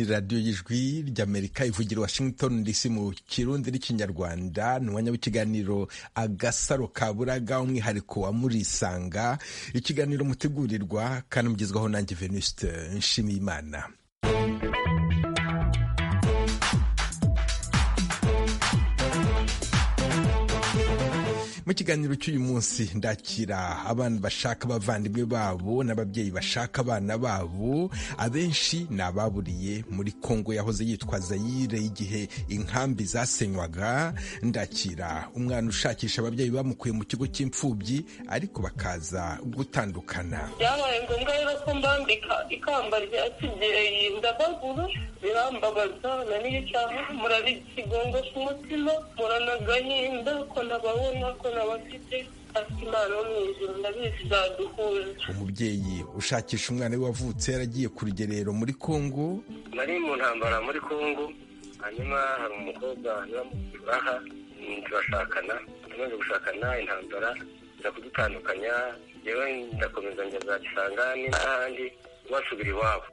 radiyo y'ijwi ry'amerika ivugira washington dc mu kirundi n'ikinyarwanda ni umwanya w'ikiganiro agasaro ka buraga umwihariko wa murisanga ikiganiro mutegurirwa kandi mugezwaho nanjye venuste nshimiyimana mu kiganiro cy'uyu munsi ndakira abana bashaka abavandimwe babo n'ababyeyi bashaka abana babo abenshi ni ababuriye muri kongo yahoze yitwa zayire igihe inkambi zasenywaga ndakira umwana ushakisha ababyeyi bamukuye mu kigo cy'imfubyi ariko bakaza gutandukana byabaye ngombwa rero ko mbambika ikamba rya kibyeyi ndabaguru birambabaza na n'ibicyaha murara ikigongo cy'umutima muranagahinda ko nababona ko umubyeyi ushakisha umwana we wavutse yaragiye ku rugerero muri kongo nari mu ntambara muri kongo hanyuma hari umukobwa aha turashakana tumaze gushakana intambara nza kudutandukanya yewe ndakomeza njya za gisangani n'ahandi basubira iwabo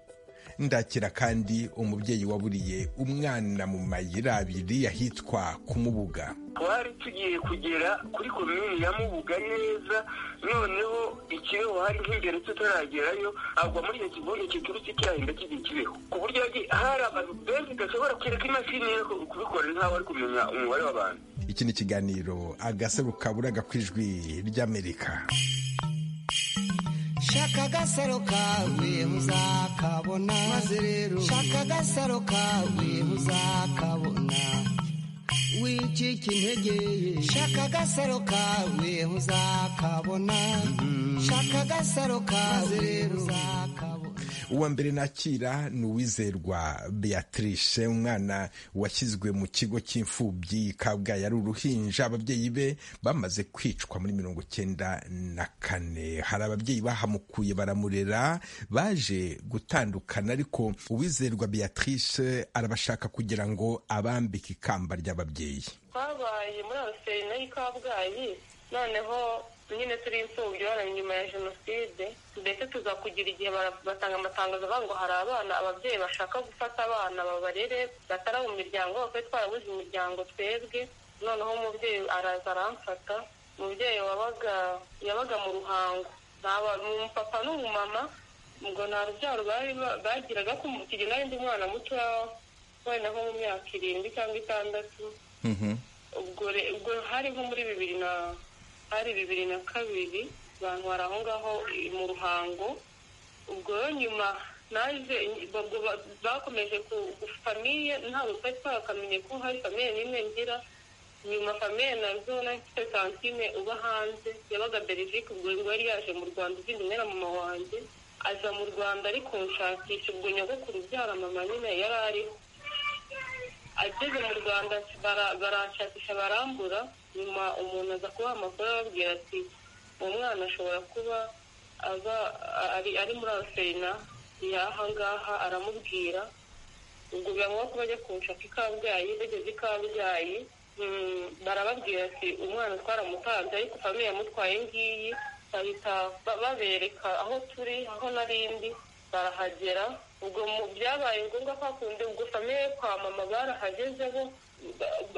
ndakira kandi umubyeyi waburiye umwana mu mayira abiri ahitwa kumubuga twari tugiye kugera kuri komini ya mubuga neza noneho ikibeho hari nk'imbere tutaragerayo agwa muri icyo kigondo kiturutse cyahinda kijya ikibeho ku buryo hari abantu benshi udashobora kwereka imashini yo kubikora ntawe ari kumenya umubare w'abantu iki ni ikiganiro agasaro kaburaga ku ijwi ry'amerika shaka agasaro kawe uzakabona maze rero shaka agasaro kawe uzakabona wicika intege shaka agasaro kawe uzakabona shaka agasaro kawe rero uzakabona uwa mbere nakira ni uwizerwa beatrice umwana washyizwe mu kigo cy'imfubyi kabgayi ari uruhinja ababyeyi be bamaze kwicwa muri mirongo cyenda na kane hari ababyeyi bahamukuye baramurera baje gutandukana ariko uwizerwa beatrice arabashaka kugira ngo abambike ikamba ry'ababyeyi twabaye muri abasereneri kabgayi noneho nyine turi imfubyi bari nyuma ya jenoside mbese tuzakugira igihe batanga amatangazo avuga ngo hari abana ababyeyi bashaka gufata abana babarere batari mu miryango bafite twarabuze imiryango twebwe noneho umubyeyi araza aramfata umubyeyi wabaga yabaga mu ruhango umupapa n'umumama ngo nta rubyaro bagiraga kigena n'undi mwana muto wenda nko mu myaka irindwi cyangwa itandatu ubwo hari nko muri bibiri na hari bibiri na kabiri abantu bari aho ngaho mu ruhango ubwo rero nyuma naje bakomeje famiye ntabwo twari twakamenye ko hari famiye n'imwe ngira nyuma famiye nazo mfite santine uba hanze yabaga berivike ubwo yari yaje mu rwanda izindi umwe na mama wanjye aza mu rwanda ariko nshakisha ubwo nyogokuru ubyara mama nyine yari ariho ageze mu rwanda barashakisha barambura nyuma umuntu aza kubaha amakuru ababwira ati uwo mwana ashobora kuba ari muri aserina y'ahangaha aramubwira ubwo biramubona ko bajya kunshaka ikabwayi bageze ikabwayi barababwira ati umwana twaramutanze ariko famiye yamutwaye ngiyi bahita babereka aho turi aho n'arindi barahagera ubwo byabaye ngombwa ko hakunze ubwo famiye kwa mama barahageze bo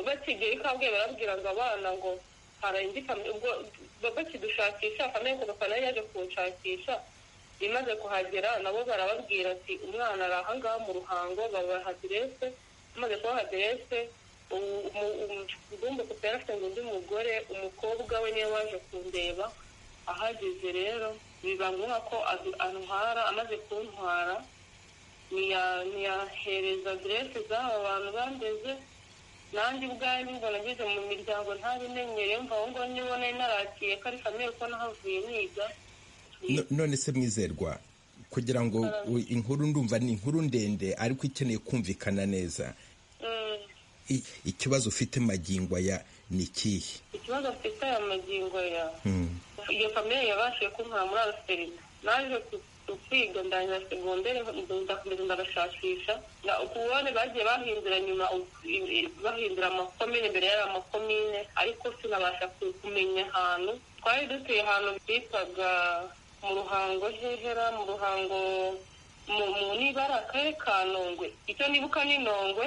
bakigiye ikabwiye barabwira ngo abana ngo harenze ubwo bakidushakisha famiye ku gafana yaje kunshakisha imaze kuhagera nabo barababwira ati umwana ari ahangaha mu ruhango babaha aderese amaze kubaha aderese ugomba kuba yarafite ngo undi mugore umukobwa we niwe waje kundeba ahageze rero biba ngombwa ko antwara amaze kuntwara ntiyahereza aderese z'aba bantu bandeze nanjye ubwanjye mbona ngeze mu miryango ntabimenyere mvaho ngo nibona narakiye ko ari kamere ko nahavuye niga none se mwizerwa kugira ngo inkuru ndumva ni inkuru ndende ariko ikeneye kumvikana neza ikibazo ufite magingo aya ni ikihe ikibazo afite aya magingo aya iyo kamere yabashije kuntwara muri araserina naje kwiga ndangira segonderi ndakomeza ndabashakisha ubone bagiye bahindura nyuma bahindura amakomine imbere y'aya amakomine ariko sinabasha kumenya ahantu twari dutuye ahantu bitaga mu ruhango hehera mu ruhango niba ari akarere ka nongwe icyo nibuka ni nongwe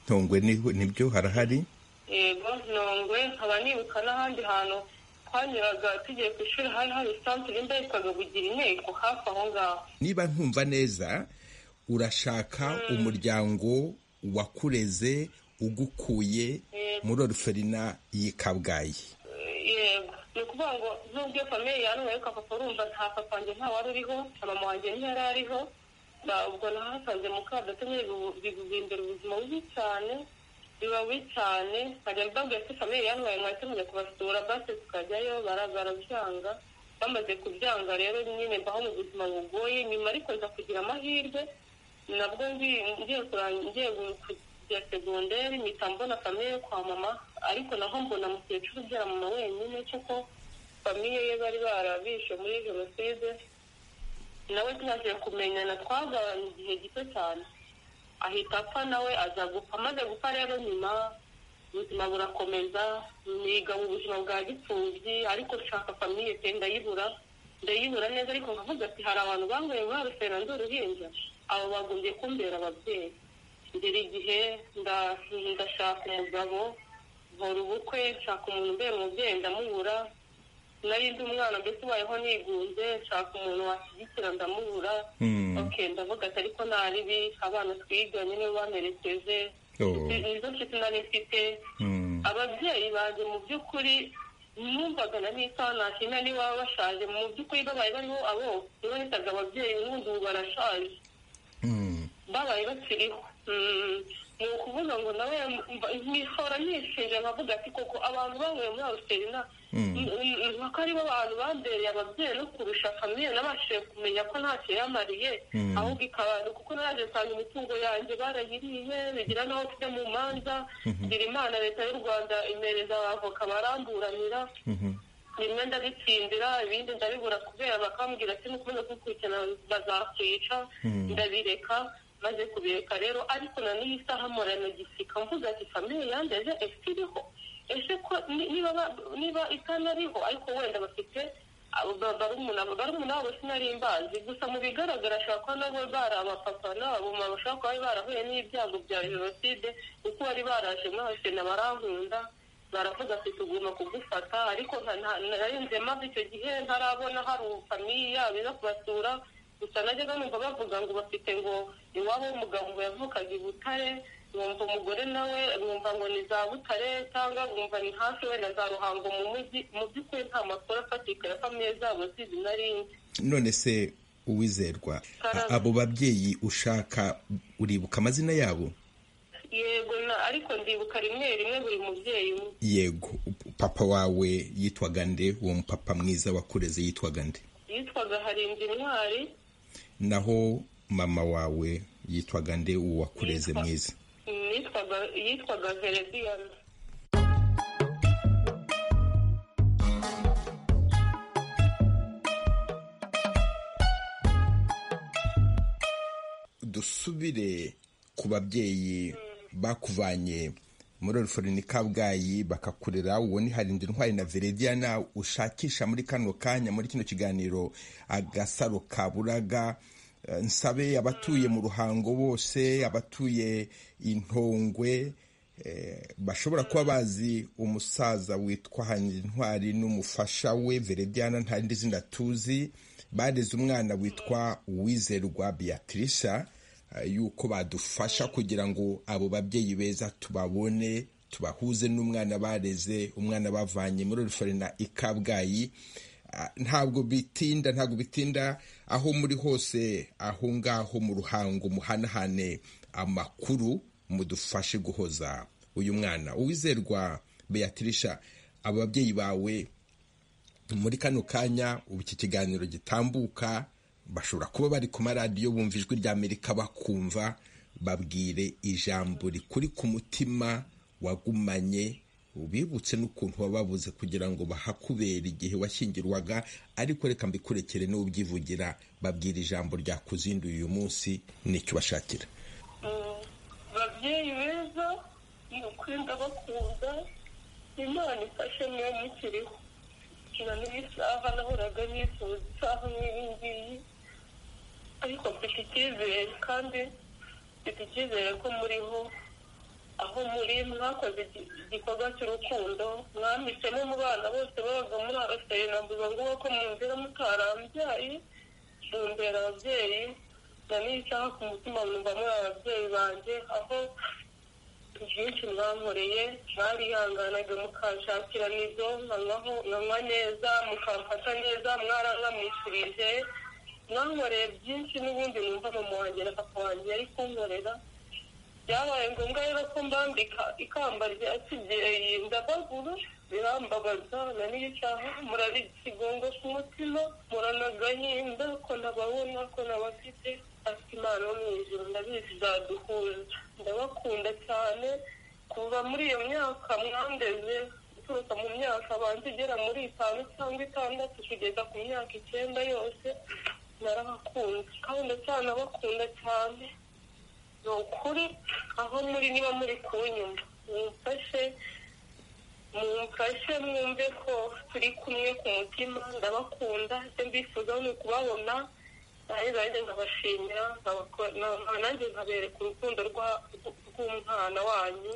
ntongwe nibyo harahari yego nongwe nkaba nibuka n'ahandi hantu twanyuraga tugiye ku ishuri hari hari santere imba yitwaga bugira inteko hafi aho ngaho niba ntumva neza urashaka umuryango wakureze ugukuye muri oruferina y'i kabgayi yego ni ukuvuga ngo nubwo iyo famiye yanubaye ka papa urumva nta papa wanjye nta wari uriho na mama wanjye ntiyari ariho ba- ubwo nahasanze mukadata nyine bibu- biguhindura ubuzima bubi cyane biba bubi cyane nkajya mbabwira ko famiye yanubaye mwahita mujya kubasura base tukajyayo bara- barabyanga bamaze kubyanga rero nyine mbaho mu buzima bugoye nyuma ariko nza kugira amahirwe nabwo ngi- ngiye kurangi- ngiye kujya segonderi mpita mbona famiye yo kwa mama ariko naho mbona mukecuru ubyara mama wenyine kuko famiye ye bari barabishe muri jenoside nawe tumaze kumenyana twagabanye igihe gito cyane ahita apfa nawe aza gupfa amaze gupfa rero nyuma ubuzima burakomeza niga mu buzima bwa gipfubyi ariko nshaka famiye pe ndayibura ndayibura neza ariko nkavuga ati hari abantu bangoye muri rusena ndi uruhinja abo bagombye kumbera ababyeyi ngera igihe nda- ndashaka umugabo nkora ubukwe nshaka umuntu umbera umubyeyi ndamubura nari ndi umwana mbese ubayeho nigunze nshaka umuntu washyigikira ndamubura Hmm. ok ndavuga ati ariko naribi abana twiganye nibo bamerekeje Oh. nizo nshuti nari mfite Hmm. ababyeyi banjye mu by'ukuri numvaga na n'isanashina niba bashaje mu by'ukuri babaye bariho abo niba nitaga ababyeyi n'ubundi ubu barashaje Hmm. babaye bakiriho Mm, ni ukuvuga ngo nawe mba- nkihora nishinja nkavuga ati koko abantu banyweye muri aruserina Mm. mpaka aribo bantu bambereye ababyeyi no kurusha famiye nabashije kumenya ko ntacyo yamariye Mm. ahubwo ikabana kuko naje nsanga imitungo yanjye barayiriye bigira n'aho tujya mu manza ngira imana leta y'u rwanda imereza abavoka baramburanira Mhm. bimwe ndabitsindira ibindi ndabibura kubera bakambwira ati nukomeza kubikurikirana bazakwica Hmm. ndabireka maze kubireka rero ariko na n'iyi saha mporana gisika mvuga ati famiye yandeje ese iriho ese ko ni- niba ba- niba itanariho ariko wenda bafite abo ba- barumuna barumuna wabo sinari mbazi gusa mu bigaragara ashobora kuba nabo bari abapapa n'abamama bashobora kuba bari barahuye n'ibyago bya jenoside kuko bari baraje muri asena barankunda baravuga ati tugomba kugufata ariko nta- nta- nari nze maze icyo gihe ntarabona hari famiye yabo iza kubasura gusa najyaga numva bavuga ngo bafite ngo iwabo w'umugabo ngo yavukaga i butare nkumva umugore nawe nkumva ngo ni za butare cyangwa nkumva ni hafi wenda za ruhango mu mujyi mu by'ukuri nta makuru afatika ya famiye zabo zizi nari nzi none se uwizerwa a- abo babyeyi ushaka uribuka amazina yabo yego na ariko ndibuka rimwe rimwe buri mubyeyi umwe yego papa wawe yitwaga nde uwo mupapa mwiza wakureze yitwaga nde yitwaga harinzi intwari naho mama wawe yitwaga nde uwo wakureze Yitwa- mwiza yitwaga yitwaga verediyana dusubire ku babyeyi bakuvanye muri oruforini kabgayi bakakurera uwo ni harindwi intwari na verediana ushakisha muri kano kanya muri kino kiganiro agasaro ka buraga Eh, nsabe abatuye mu ruhango bose abatuye intongwe eh, bashobora kuba bazi umusaza witwa Ntwari n'umufasha we verediana nta rindi zina tuzi bareze umwana witwa uwizerwa beatrice eh, yuko badufasha kugira ngo abo babyeyi beza tubabone tubahuze n'umwana bareze umwana bavanye muri ruferina i kabgayi Ah, ntabwo bitinda ntabwo bitinda aho muri hose aho ngaho mu ruhango muhanahane amakuru mudufashe guhoza uyu mwana uwizerwa beatirisha abo babyeyi bawe muri kano kanya ubu iki kiganiro gitambuka bashobora kuba bari ku maradiyo bumva ijwi ry'amerika bakumva babwire ijambo rikuri ku mutima wagumanye ubibutse n'ukuntu wababuze kugira ngo bahakubere igihe washyingirwaga ariko reka mbikurekere n'ubyivugira babwira ijambo ryakuzinduye uyu munsi n'icyo ubashakira babyeyi beza ni ukuri ndabakunda imana ifashe niyo mukiriho na n'iyi saha nahoraga nifuza isaha nk'iyi ngiyi ariko mfite icyizere kandi mfite icyizere ko muriho aho muri mwakoze igi- igikorwa cy'urukundo mwambitsemo mu bana bose babaga muri araseri navuga ngo ko munzira mutarambyaye mumbera ababyeyi na n'isaha ku mutima mwumva muri ababyeyi banjye aho byinshi mwankoreye mwarihanganaga mukanshakira nibyo nkanywaho nkanywa neza mukamfata neza mwarangamwishurije mwankoreye byinshi n'ubundi numva mama wanjye na papa wanjye yari kunkorera byabaye ngombwa rero ko mbambika ikamba rya kibyeyi ndabaguru birambabaza na n'isaha murari ikigongo ku mutima muranagahinda ko nababona ko nabafite ati imana yo mu ijuru ndabizi izaduhuza ndabakunda cyane kuva muri iyo myaka mwandeze guturuka mu myaka abanza igera muri itanu cyangwa itandatu kugeza ku myaka icyenda yose narabakunze kandi ndacyanabakunda cyane ni ukuri aho muri niba muri kunyumva mumfashe mumfashe mwumve ko turi kumwe ku mutima ndabakunda icyo mbifuza ni ukubabona nanjye nanjye nkabashimira nkabako- na- nanjye nkabereka urukundo rwa- rw'umwana wanyu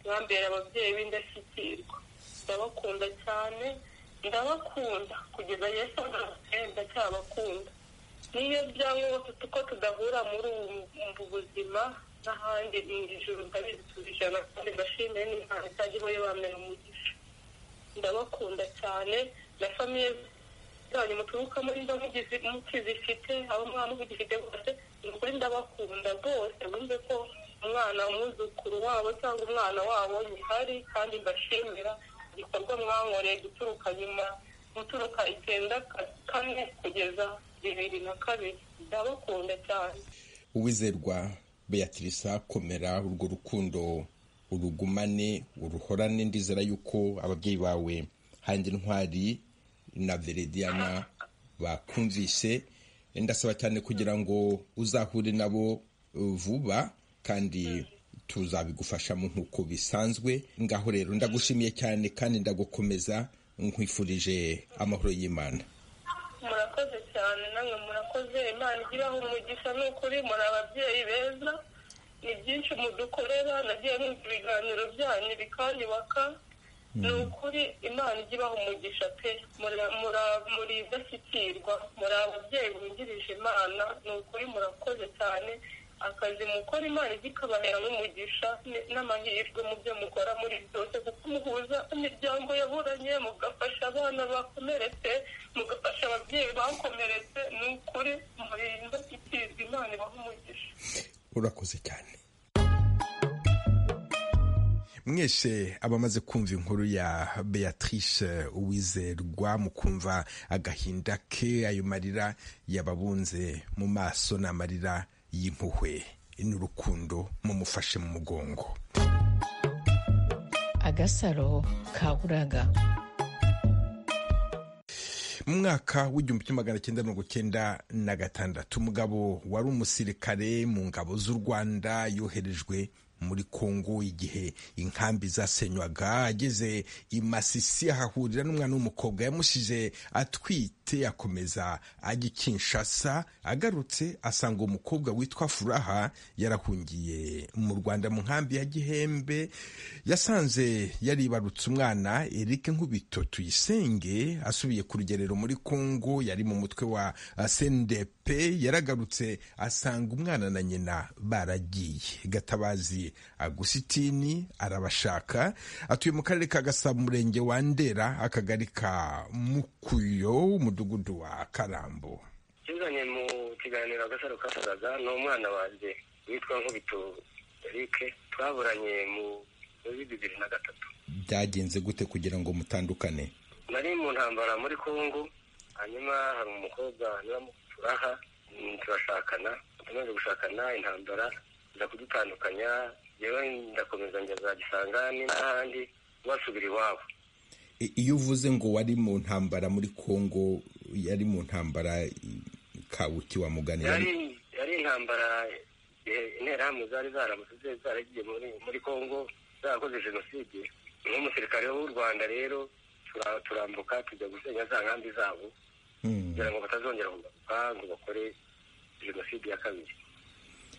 mwambera ababyeyi b'indashyikirwa ndabakunda cyane ndabakunda kugeza yesu agarutse ndacyabakunda niyo byangombwa ko tudahura muri ubu ubu buzima n'ahandi mu ijuru ndabizi tuzijana kandi ndashimire n'imana itajyaho yo bamera umugisha ndabakunda cyane na famiye zanyu muturukamo niba mugizi- mukizifite abo mwana mugifite bose ni ukuri ndabakunda rwose bumve ko umwana umwuzukuru wabo cyangwa umwana wabo nyihari kandi mbashimira igikorwa mwankoreye guturuka nyuma guturuka icyenda ka- kane kugeza bibiri na kabiri ndabakunda cyane uwizerwa beatrice komera urwo rukundo urugumane uruhorane ndizera yuko ababyeyi bawe hanjye ntwari na verediana bakumvise ndasaba cyane kugira ngo uzahure nabo uh, vuba kandi tuzabigufashamo nk'uko bisanzwe ngaho rero ndagushimiye cyane kandi ndagukomeza nkwifurije amahoro y'imana murakoze cyane namwe murakoze imana igiraho umugisha ni ukuri muri ababyeyi beza ni byinshi mudukorera nagiye numva ibiganiro byanyu bikanyubaka ni ukuri imana igibaho umugisha pe Muri- muri- muri indashyikirwa muri ababyeyi bungirije imana ni ukuri murakoze cyane akazi mukora imana ijya ikabaheramo umugisha n- n'amahirwe mu byo mukora muri byose kuko muhuza imiryango yaburanye mugafasha abana bakomeretse mugafasha ababyeyi bakomeretse ni ukuri muri indashyikirwa imana ibaha umugisha urakoze cyane mwese abamaze kumva inkuru ya beatrice uwizerwa mu kumva agahinda ke ayo marira yababunze mu maso ni amarira y'impuhwe n'urukundo mumufashe mu mugongo agasaro ka buraga mu mwaka w'igihumbi kimwe magana cyenda mirongo cyenda na gatandatu umugabo wari umusirikare mu ngabo z'u rwanda yoherejwe muri kongo igihe inkambi zasenywaga ageze i masisi ahahurira n'umwana w'umukobwa yamushije atwite akomeza ajya i kinshasa agarutse asanga uwo mukobwa witwa furaha yarahungiye mu rwanda mu nkambi ya gihembe yasanze yaribarutse umwana erike nkubito tuyisenge asubiye ku rugerero muri kongo yari mu mutwe wa sndp yaragarutse asanga umwana na nyina baragiye gatabazi agusitini arabashaka atuye mu karere ka gasabo umurenge wa ndera akagari ka mukuyo umudugudu wa karambo kizanye mu kiganiro agasaro kasaga ni umwana wanjye witwa nkubito eric twaburanye mu muri bibiri na gatatu byagenze gute kugira ngo mutandukane nari mu ntambara muri kongo hanyuma hari umukobwa turaha turashakana tumaze gushakana intambara nza kudutandukanya yewe ndakomeza njya za gisangani n'ahandi basubira iwabo I- iyo uvuze ngo wari mu ntambara muri kongo yari mu ntambara i- kabuki wa mugani yari yari- yari intambara eh, interahamwe zari zaramutse zaragiye muri muri kongo zarakoze jenoside nk'umusirikare w'u rwanda rero tura- turambuka tujya gusenya za nkambi zabo Hmm. kugira ngo batazongera kugaruka ngo bakore jenoside ya kabiri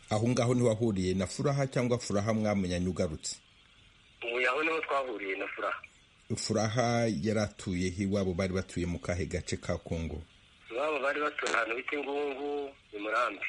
aho ngaho niho wahuriye na furaha cyangwa furaha mwamenyanye ugarutse ubu yaho niho twahuriye na furaha furaha yari atuye iwabo bari batuye mu kahe gace ka kongo iwabo bari batuye ahantu bita ingungu ni murambi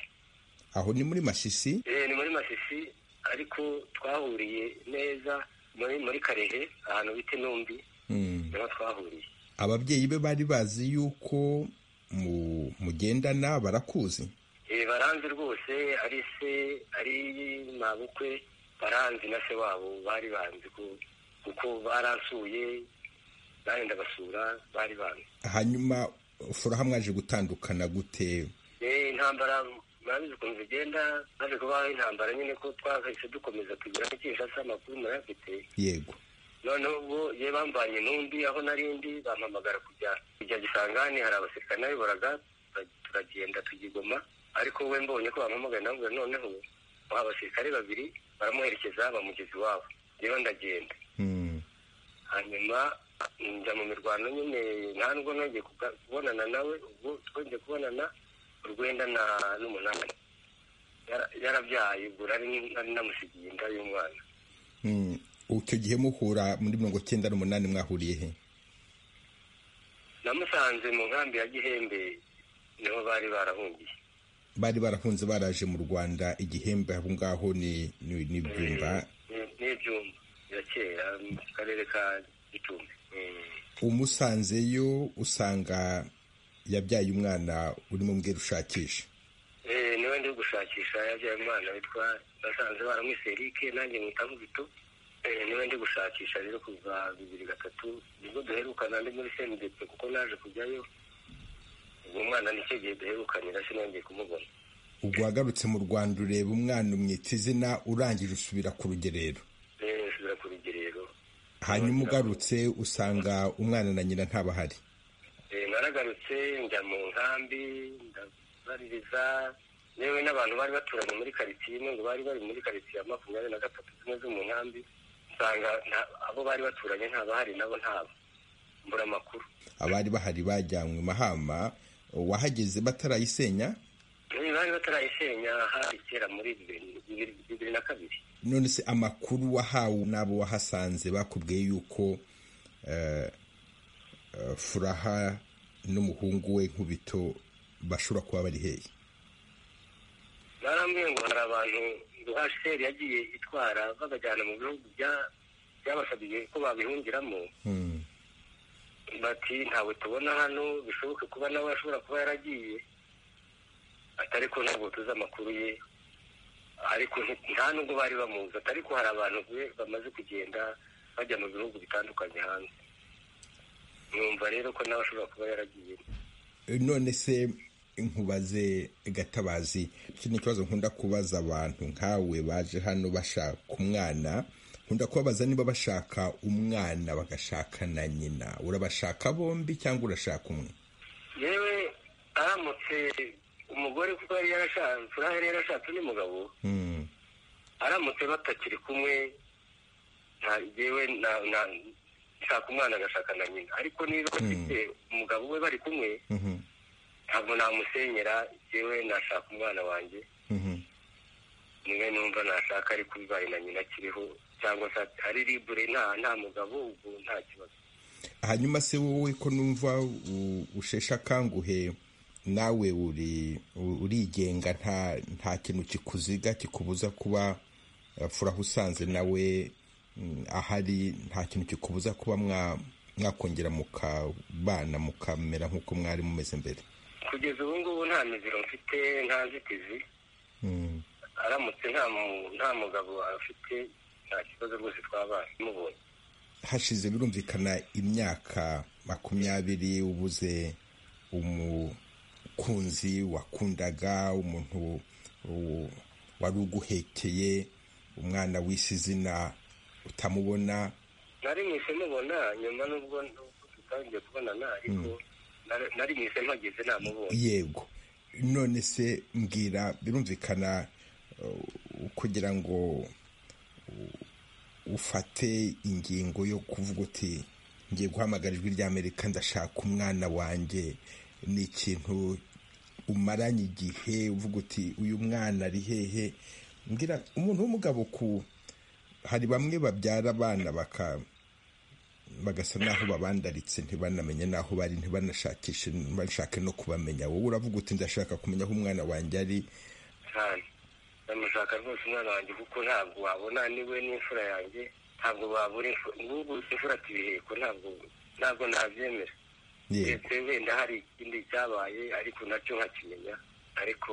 aho ni muri masisi Eh, ni muri masisi ariko twahuriye neza muri muri karehe ahantu bita intumbi Mm. niho twahuriye ababyeyi be bari bazi yuko mu- mugendana barakuzi Eh, baranzi rwose ari se ari mabukwe baranzi na se wabo bari banzi ko- kuko baransuye bari ndabasura bari banzi hanyuma furaha mwaje gutandukana gute Eh, intambara murabizi ukuntu zigenda maze kubaho intambara nyine ko twahise dukomeza kugira nk'ikinshasa amakuru murayafite yego noneho ubwo ye bambanye n'undi aho narindi bampamagara kujya kujya gisangani hari abasirikare nabiboraga tura- turagenda tujya i Goma ariko we mbonye ko bampamagaye namubwira noneho aba abasirikare babiri baramuherekeza bamugeza iwabo yewe ndagenda Mm. hanyuma njya mu mirwano nyine nta nubwo nongeye kuga- kubonana nawe ubwo twongeye kubonana urwenda na n'umunani Yara- yarabyaye ubwo nari nari namusigiye inda y'umwana Mm. icyo gihe muhura muri mirongo cyenda n'umunani mwahuriye he namusanze mu nkambi ya gihembe niho bari barahungiye bari barahunze baraje mu rwanda igihembe aho ngaho ni ni- ni ibyumba Ni- ni ibyumba ya kera mu karere ka gicumbi Mm. umusanzeyo usanga yabyaye umwana urimo mbwira ushakisha Eh, niwe ndi gushakisha yabyaye umwana witwa basanze baramwise erike nanjye mwita nkubito Eh, niwe ndi gushakisha rero kuva bibiri gatatu nibwo duherukana ndi muri sendepe kuko naje kujyayo uwo mwana nicyo gihe duherukanira sinongeye kumubona ubwo wagarutse mu rwanda ureba umwana umwita izina urangije usubira ku rugerero Eh, nsubira ku rugerero hanyuma ugarutse usanga umwana na nyina ntabahari Eh, naragarutse njya mu nkambi ndabaririza yewe n'abantu bari baturanye muri karitsiye imwe ngo bari bari muri karitsiye ya makumyabiri na gatatu zimwe zo mu nkambi usanga nta- abo bari baturanye ntabahari nabo ntabo mbura amakuru abari bahari bajyanywe mahama wahageze batarayisenya Eh, bari batarayisenya hari kera muri bibiri- bibiri bibiri na kabiri none se amakuru wahawe n'abo wahasanze bakubwiye yuko eh, eh, furaha n'umuhungu we nkubito bashobora kuba bari hehe barambwiye ngo hari abantu ngo hasheri yagiye itwara babajyana mu bihugu bya- byabasabiye ko babihungiramo Hmm. bati ntawe tubona hano bishoboke kuba nawe ashobora kuba yaragiye atari ko ntabwo tuzi amakuru ye ariko nti- nta nubwo bari bamuzi atari ko hari abantu be- bamaze kugenda bajya mu bihugu bitandukanye hanze numva rero ko nawe ashobora kuba yaragiye none se nkubaze gatabazi iki ni ikibazo nkunda kubaza abantu nkawe baje hano bashaka umwana nkunda kubabaza niba bashaka umwana bagashaka na nyina urabashaka bombi cyangwa urashaka umwe yewe aramutse umugore kuko yari yarashatse furaha yari yarashatse n'umugabo Hmm. aramutse batakiri kumwe nta yewe na- na- nshaka umwana agashaka na nyina ariko niba bafite umugabo we bari kumwe Mhm. ntabwo namusenyera yewe nashaka umwana wanjye Mhm. niwe numva nashaka ariko bibaye na nyina akiriho cyangwa se ari libure nta nta mugabo ubwo nta kibazo hanyuma se wowe ko numva u- usheshe akanguhe nawe uri u- urigenga nta nta kintu kikuziga kikubuza kuba eh, furaha usanze nawe mm, ahari nta kintu kikubuza kuba mwa- mwakongera mukabana mukamera nk'uko mwari mumeze mbere kugeza ubu ngubu nta miziro mfite nta nzitizi Mm. aramutse nta mu- nta mugabo afite nta kibazo rwose twabaye mubonye hashize birumvikana imyaka makumyabiri ubuze umukunzi wakundaga umuntu u- wari uguhekeye umwana w'isi izina utamubona nari mwise mubona nyuma n'ubwo n'ubwo tutangiye kubonana ariko nari- nari mwise mpageze namubonye yego none se mbwira birumvikana uh, kugira ngo uh, ufate ingingo yo kuvuga uti ngiye guhamagara ijwi ry'amerika ndashaka umwana wanjye ni ikintu umaranye igihe uvuga uti uyu mwana ari hehe mbwira umuntu w'umugabo ku hari bamwe babyara abana baka bagasa n'aho babandaritse ntibanamenye n'aho bari ntibanashakishe bashake no kubamenya wowe uravuga uti ndashaka kumenya aho umwana wanjye ari cyane ndamushaka rwose umwana wanjye kuko ntabwo wabona niwe n'imfura yanjye ntabwo wabura imfu- n'ubu imfura ati ibiheko ntabwo ntabwo nabyemera Yego. ndetse wenda hari ikindi cyabaye ariko nacyo nkakimenya ariko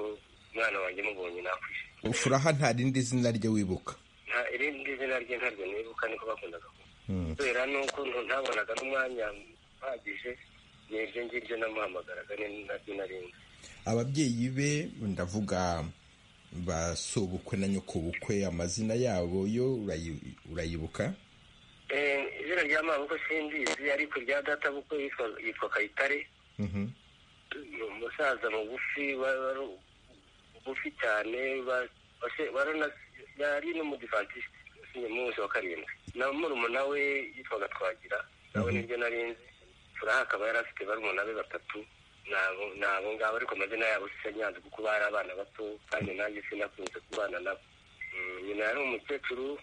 umwana wanjye mubonye nakwishima furaha nta rindi zina rye wibuka nta irindi zina rye ntaryo nibuka niko bakundaga kumva kubera nuko ntu- ntabonaga n'umwanya uhagije niryo ngiryo namuhamagaraga ni naryo narinzi ababyeyi be ndavuga ba sobukwe na nyokobukwe amazina yabo yo urayi- urayibuka Eh, izina rya mabuko simbizi ariko rya data buko yitwa- yitwa kayitare Mhm. ni umusaza mugufi wa- wari mugufi cyane wa- wase- warana- yari n'umudivantisite munsi wa karindwi na murumuna we yitwaga twagira nawe nibyo narinzi furaha akaba yari afite barumuna be batatu nabo nabo ngabo ariko amazina yabo sinyanze kuko bari abana bato kandi nanjye sinakunze kubana nabo Mm, nyina yari umukecuru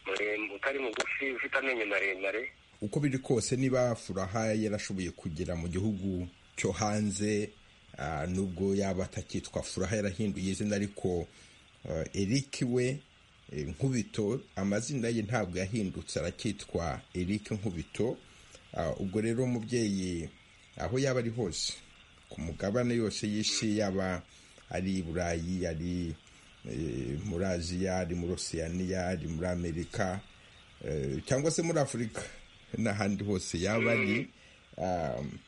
muremure utari mugufi ufite amenyo maremare uko biri kose niba furaha yarashoboye kugera mu gihugu cyo hanze ah, nubwo yaba atakitwa furaha yarahinduye izina ariko ah, eric we eh, nkubito amazina ye ntabwo yahindutse arakitwa eric nkubito Ah, ubwo rero umubyeyi aho yaba ari hose ku mugabane yose y'isi yaba ari i burayi ari eh, muri aziya ari muri osiyaniya ari muri amerika eh, cyangwa se muri afurika n'ahandi hose yaba ari um,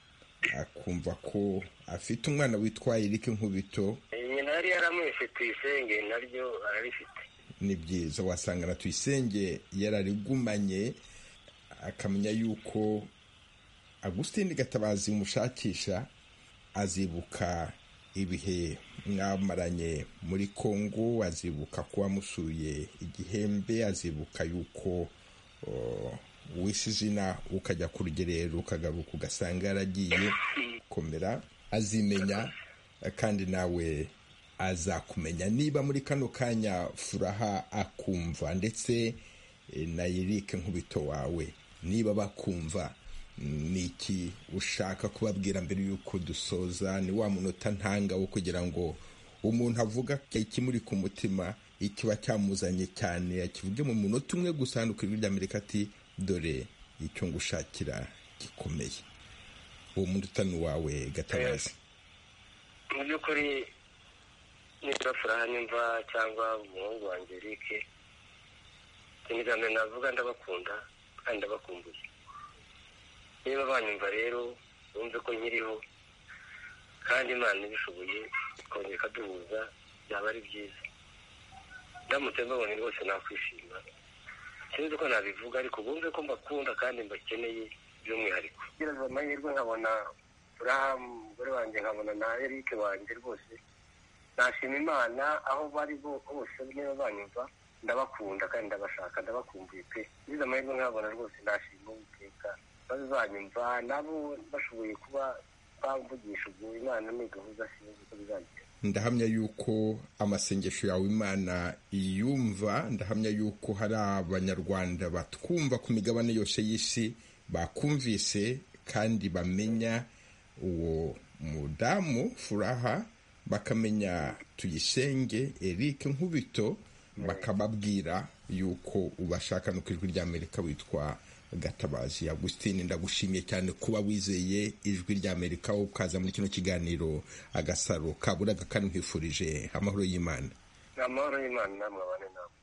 akumva ko afite umwana witwa eric nkubito nyina yari yaramwise tuyisenge naryo ararifite ni byiza wasanga na tuyisenge yararigumanye akamenya yuko agusitini gatabazi mushakisha azibuka ibihe mwamaranye muri kongo azibuka ko wamusuye igihembe azibuka yuko o, wishe izina ukajya ku rugerero ukagaruka ugasanga yaragiye komera azimenya kandi nawe azakumenya niba muri kano kanya furaha akumva ndetse eh, na Eric nkubito wawe niba bakumva mm, ni iki ushaka kubabwira mbere y'uko dusoza ni wa munota ntanga wo kugira ngo umuntu avuga ikimuri ku mutima ikiba cyamuzanye cyane akivuge mu munota umwe gusa hano ku ijwi ry'amerika ati dore icyo ngushakira gikomeye uwo munota ni uwawe gatabazi mu by'ukuri niba furaha nimva cyangwa umuhungu wanjye rike ikintu cya mbere navuga ndabakunda kandi ndabakumbuye niba banyumva rero bumve ko nkiriho kandi imana ibishoboye ikongera ikaduhuza byaba ari byiza ndamutse mbabonye rwose nakwishima sinzi ko nabivuga ariko bumve ko mbakunda kandi mbakeneye by'umwihariko gereza amahirwe nkabona furaha umugore wanjye nkabona na erike wanjye rwose nashima imana aho bari bo- bose niba banyumva ndabakunda kandi ndabashaka ndabakumbuye pe ngize amahirwe nkabona rwose nashima uwiteka bazanyumva nabo bashoboye kuba bamvugisha ubwo imana ni gahunda sinzi ko bizagira ndahamya yuko amasengesho yawe imana iyumva ndahamya yuko hari abanyarwanda batwumva ku migabane yose y'isi bakumvise kandi bamenya uwo mudamu furaha bakamenya tuyisenge eric nkubito bakababwira yuko ubashaka no ku ijwi ry'amerika witwa gatabazi agusitini ndagushimiye cyane kuba wizeye ijwi ry'amerika ukaza muri kino kiganiro agasaro kaburaga kandi nkwifurije amahoro y'imana ni amahoro y'imana namwe abane namwe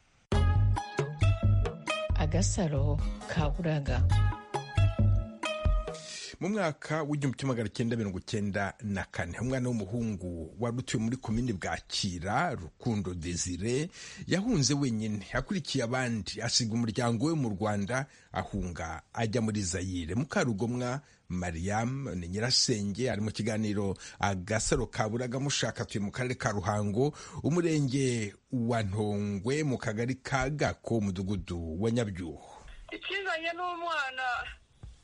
agasaro kaburaga mu mwaka w'igihumbi kimwe magana cyenda mirongo cyenda na kane umwana w'umuhungu wari utuye muri komini bwakira rukundo desire yahunze wenyine akurikiye abandi asiga umuryango we mu rwanda ahunga ajya muri zayire mukarugomwa mariam ni nyirasenge ari mu kiganiro agasaro kaburaga mushaka atuye mu karere ka ruhango umurenge wa ntongwe mu kagari ka gako umudugudu wa nyabyuho ikizanye n'umwana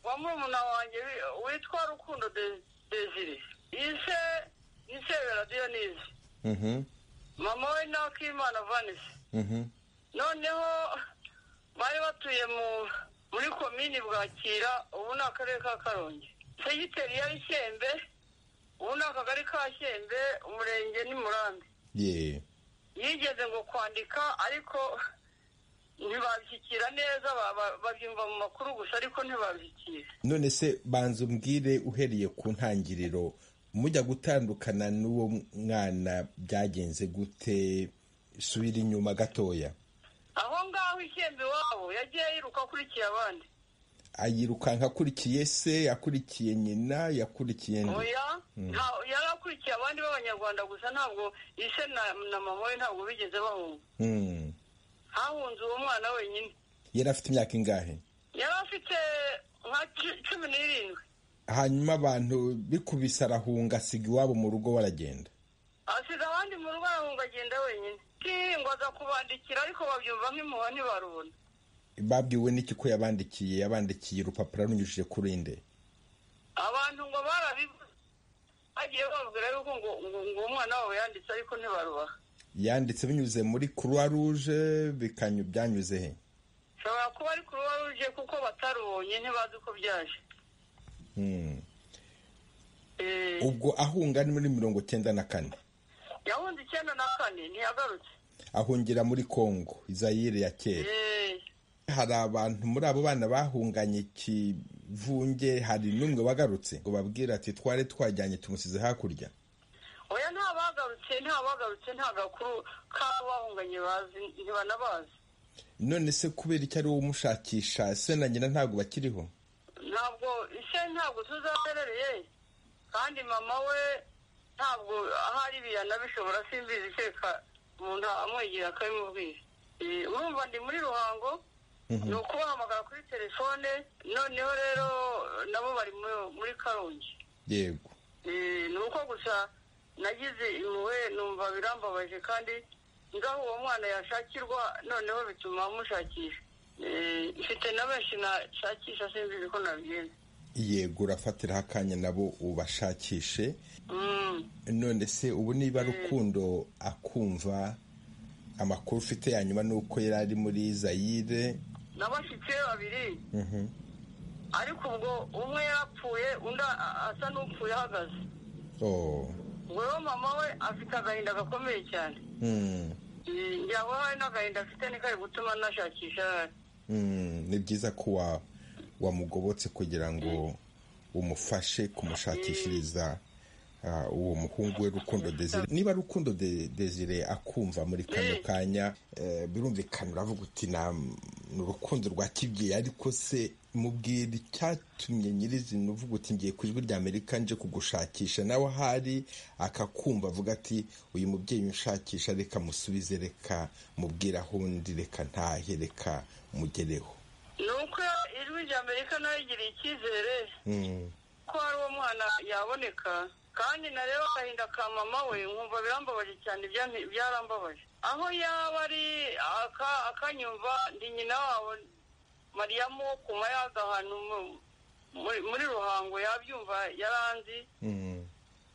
wa murumuna wanjye wi- witwa rukundo De- desire yise yisebera mama we nawe akimana vanisi noneho bari batuye mu muri komini bwakira ubu ni akarere ka karongi segiteri ya shyembe ubu ni akagari ka shyembe umurenge ni murambi ye yigeze ngo kwandika ariko ntibabishyikira neza ba- ba- babyumva mu makuru gusa ariko ntibabishyikira none se banza umbwire uhereye ku ntangiriro mujya gutandukana n'uwo mwana byagenze gute subira inyuma gatoya aho ngaho ishyembe iwabo yagiye yiruka akurikiye abandi ayirukanka akurikiye se akurikiye nyina yakurikiye nde? oya nta- yari akurikiye abandi b'abanyarwanda gusa ntabwo ise na na mama we ntabwo bigeze bahunga Mm. hahunze uwo mwana wenyine yari afite imyaka ingahe yari afite nka cu- cumi n'irindwi hanyuma abantu bikubise arahunga asiga iwabo mu rugo baragenda asiga abandi mu rugo arahunga agenda wenyine ngo aza kubandikira ariko babyumva nk'impuha ntibarubona babwiwe n'iki ko yabandikiye yabandikiye urupapuro runyujije kuri inde abantu ngo barabibu bagiye bababwira yuko ngo ngo ngo uwo mwana wabo yanditse ariko ntibarubaha yanditse binyuze muri croix rouge bikanyu byanyuze he ushobora kuba ari kuruba ruje kuko batarubonye ntibazi uko byaje Mm. Eh, ubwo ahunga ni muri mirongo icyenda na kane yahunze icyenda na kane ntiyagarutse ahungira muri congo izayire ya kera Eh, hari abantu muri abo bana bahunganye ikivunge hari n'umwe wagarutse ngo babwire ati twari twajyanye tumusize hakurya oya nta bagarutse nta bagarutse nta gakuru k'abo bahunganye bazi ntibanabazi none se kubera icyo ari we umushakisha se na nyina ntabwo bakiriho ntabwo ise ntabwo tuzaherereye kandi mama we ntabwo ahari biyana bishobora simbizi kereka umuntu amwegera akabimubwira Eh, urumva ndi muri ruhango ni ukubahamagara kuri telefone noneho rero nabo bari mu- muri karongi yego Eh, ni uko gusa nagize impuhwe numva birambabaje kandi ngaho uwo mwana yashakirwa noneho bituma mushakisha Eh, mfite na benshi nashakisha sinzi ko nabigenza yego urafatiraho akanya nabo ubashakishe Mm. none se ubu niba rukundo akumva amakuru ufite ya nyuma ni uko yari ari muri zayire n'abashyitsi be babiri Mhm. ariko ubwo umwe yarapfuye undi a- a- asa n'upfuye ahagaze Oh. ubwo rero mama we afite agahinda gakomeye cyane Mm. Eh, ngira ngo hari n'agahinda afite ni kari gutuma nashakisha ahari Mm. ni byiza ko wa- wamugobotse kugira ngo umufashe kumushakishiriza ah, uwo muhungu we rukundo desire niba rukundo De- desire akumva muri kano kanya eh, birumvikana uravuga uti "Na- ni urukundo rwa kibyeyi ariko se mubwira icyatumye nyirizina uvuga uti ngiye ku ijwi ry'amerika nje kugushakisha nawe ahari akakumva avuga ati uyu mubyeyi unshakisha reka musubize reka mubwire aho undi reka ntahe reka mugereho ni uko ijwi rya amerika nayo igiriye icyizere Mm, ko hari uwo mwana yaboneka kandi nareba agahinda ka mama we nkumva birambabaje cyane byanti- byarambabaje aho yaba ari aka- akanyumva ndi nyina wabo mariyamu wo kuma yaga ahantu mu- muri- muri ruhango yabyumva yaranzi mm,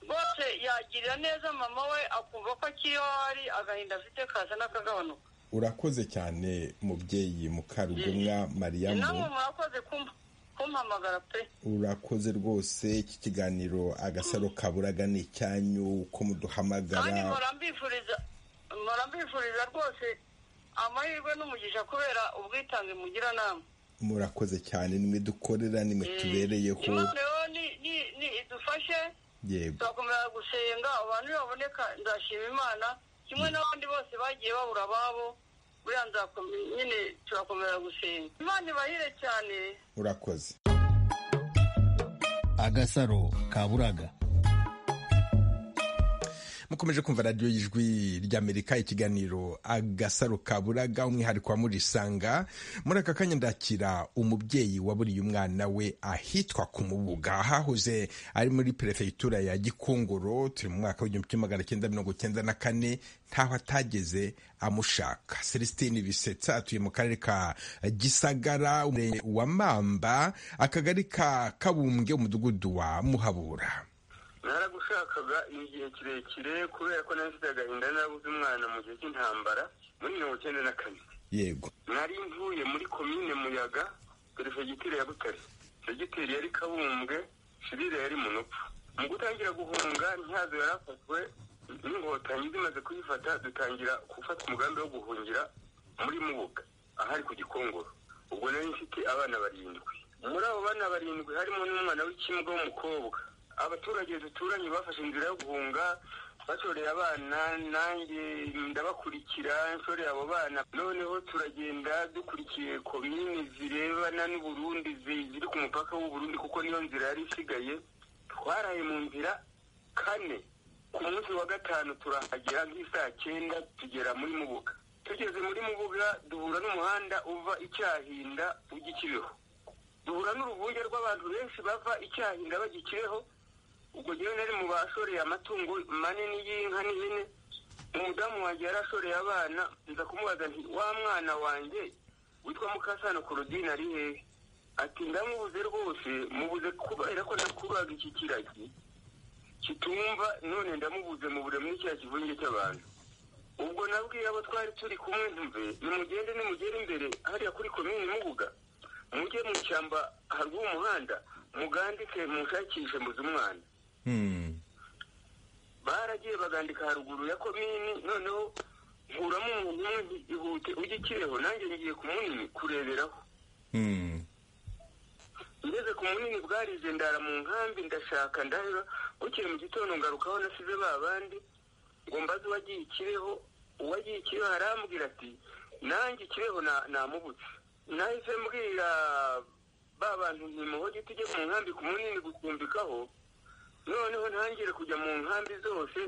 rwose yagirira neza mama we akumva ko akiriho hari agahinda afite kaza n'akagabanuka urakoze cyane mubyeyi mukarugomwa mariyamu namwe murakoze kumpa kumpamagara pe urakoze rwose iki kiganiro agasaro kaburaga ni icyanyu uko kandi muduhamagara mpora mbifuriza mpora mbifuriza rwose amahirwe n'umugisha kubera ubwitange mugira nama murakoze cyane nimwe dukorera nimwe tubereyeho imana rero ni- ni- ni idufashe yego turakomeza gusenga abantu baboneka nzashima imana kimwe n'abandi bose bagiye babura ababo buriya nzakomeza nyine turakomeza gusenga imana ibahire cyane urakoze agasaro kaburaga mukomeje kumva radiyo y'ijwi ry'amerika ikiganiro agasaro kaburaga umwihariko wa murisanga muri aka kanya ndakira umubyeyi waburiye umwana we ahitwa ku mubuga hahoze ari muri perefegitura ya gikongoro turi mu mwaka w'igihumbi kimwe magana cyenda mirongo cyenda na kane ntaho atageze amushaka celestine bisetsa atuye mu karere ka gisagara umurenge wa mamba akagari ka kabumbwe umudugudu wa muhabura naragushakaga igihe kirekire kubera ko nari mfite agahinda narabuze umwana mu gihe cy'intambara muri mirongo icyenda na kane yego nari mvuye muri komine muyaga perefegitire ya butare segiteri yari kabumbwe shirire yari munopfu mu gutangira guhunga ntihazo yarafashwe n'inkotanyi zimaze kuyifata dutangira gufata umugambi wo guhungira muri mubuga ahari ku gikongoro ubwo nari mfite abana barindwi muri abo bana barindwi harimo n'umwana w'ikimbwa w'umukobwa abaturage duturanye bafashe inzira yo guhunga bashoreye abana nanjye ndabakurikira nshoreye abo bana noneho turagenda dukurikiye komini zirebana n'uburundi zi- ziri ku mupaka w'uburundi kuko niyo nzira yari isigaye twaraye mu nzira kane ku munsi wa gatanu turahagera nk'isaa cyenda tugera muri mubuga tugeze muri mubuga duhura n'umuhanda uva icyahinda ujya ikibeho duhura n'uruvunge rw'abantu benshi bava icyahinda bajya ikibeho ubwo ngewe nari mu bashoreye amatungo manini y'inka n'ihene umudamu wanjye yari ashoreye abana nza kumubaza nti wa mwana wanjye witwa mukasano korodine ari hehe ati ndamubuze rwose mubuze kubera ko nakuraga iki kiragi kitumva none ndamubuze mubure muri cya kivunge cy'abantu ubwo nabwiye abo twari turi kumwe ntuve nimugende nimugere imbere hariya kuri komini mubuga mujye mu ishyamba haruguru y'umuhanda mugandike mushakishe muzi umwana Hmm. baragiye bagandika haruguru ya komini noneho nkuramo umuntu umwe nti ihute ujye ikireho nanjye ngiye ku munini kureberaho Hmm. ngeze ku munini bwarize ndara mu nkambi ndashaka ndaheba bukeye mu gitondo ngarukaho nasize ba bandi ngo mbaze uwagiye ikireho uwagiye ikireho arambwira ati nanjye ikireho na- namubutse nahise mbwira ba bantu ntimuhoge tujye mu nkambi ku munini gucumbikaho noneho ntangire kujya mu nkambi zose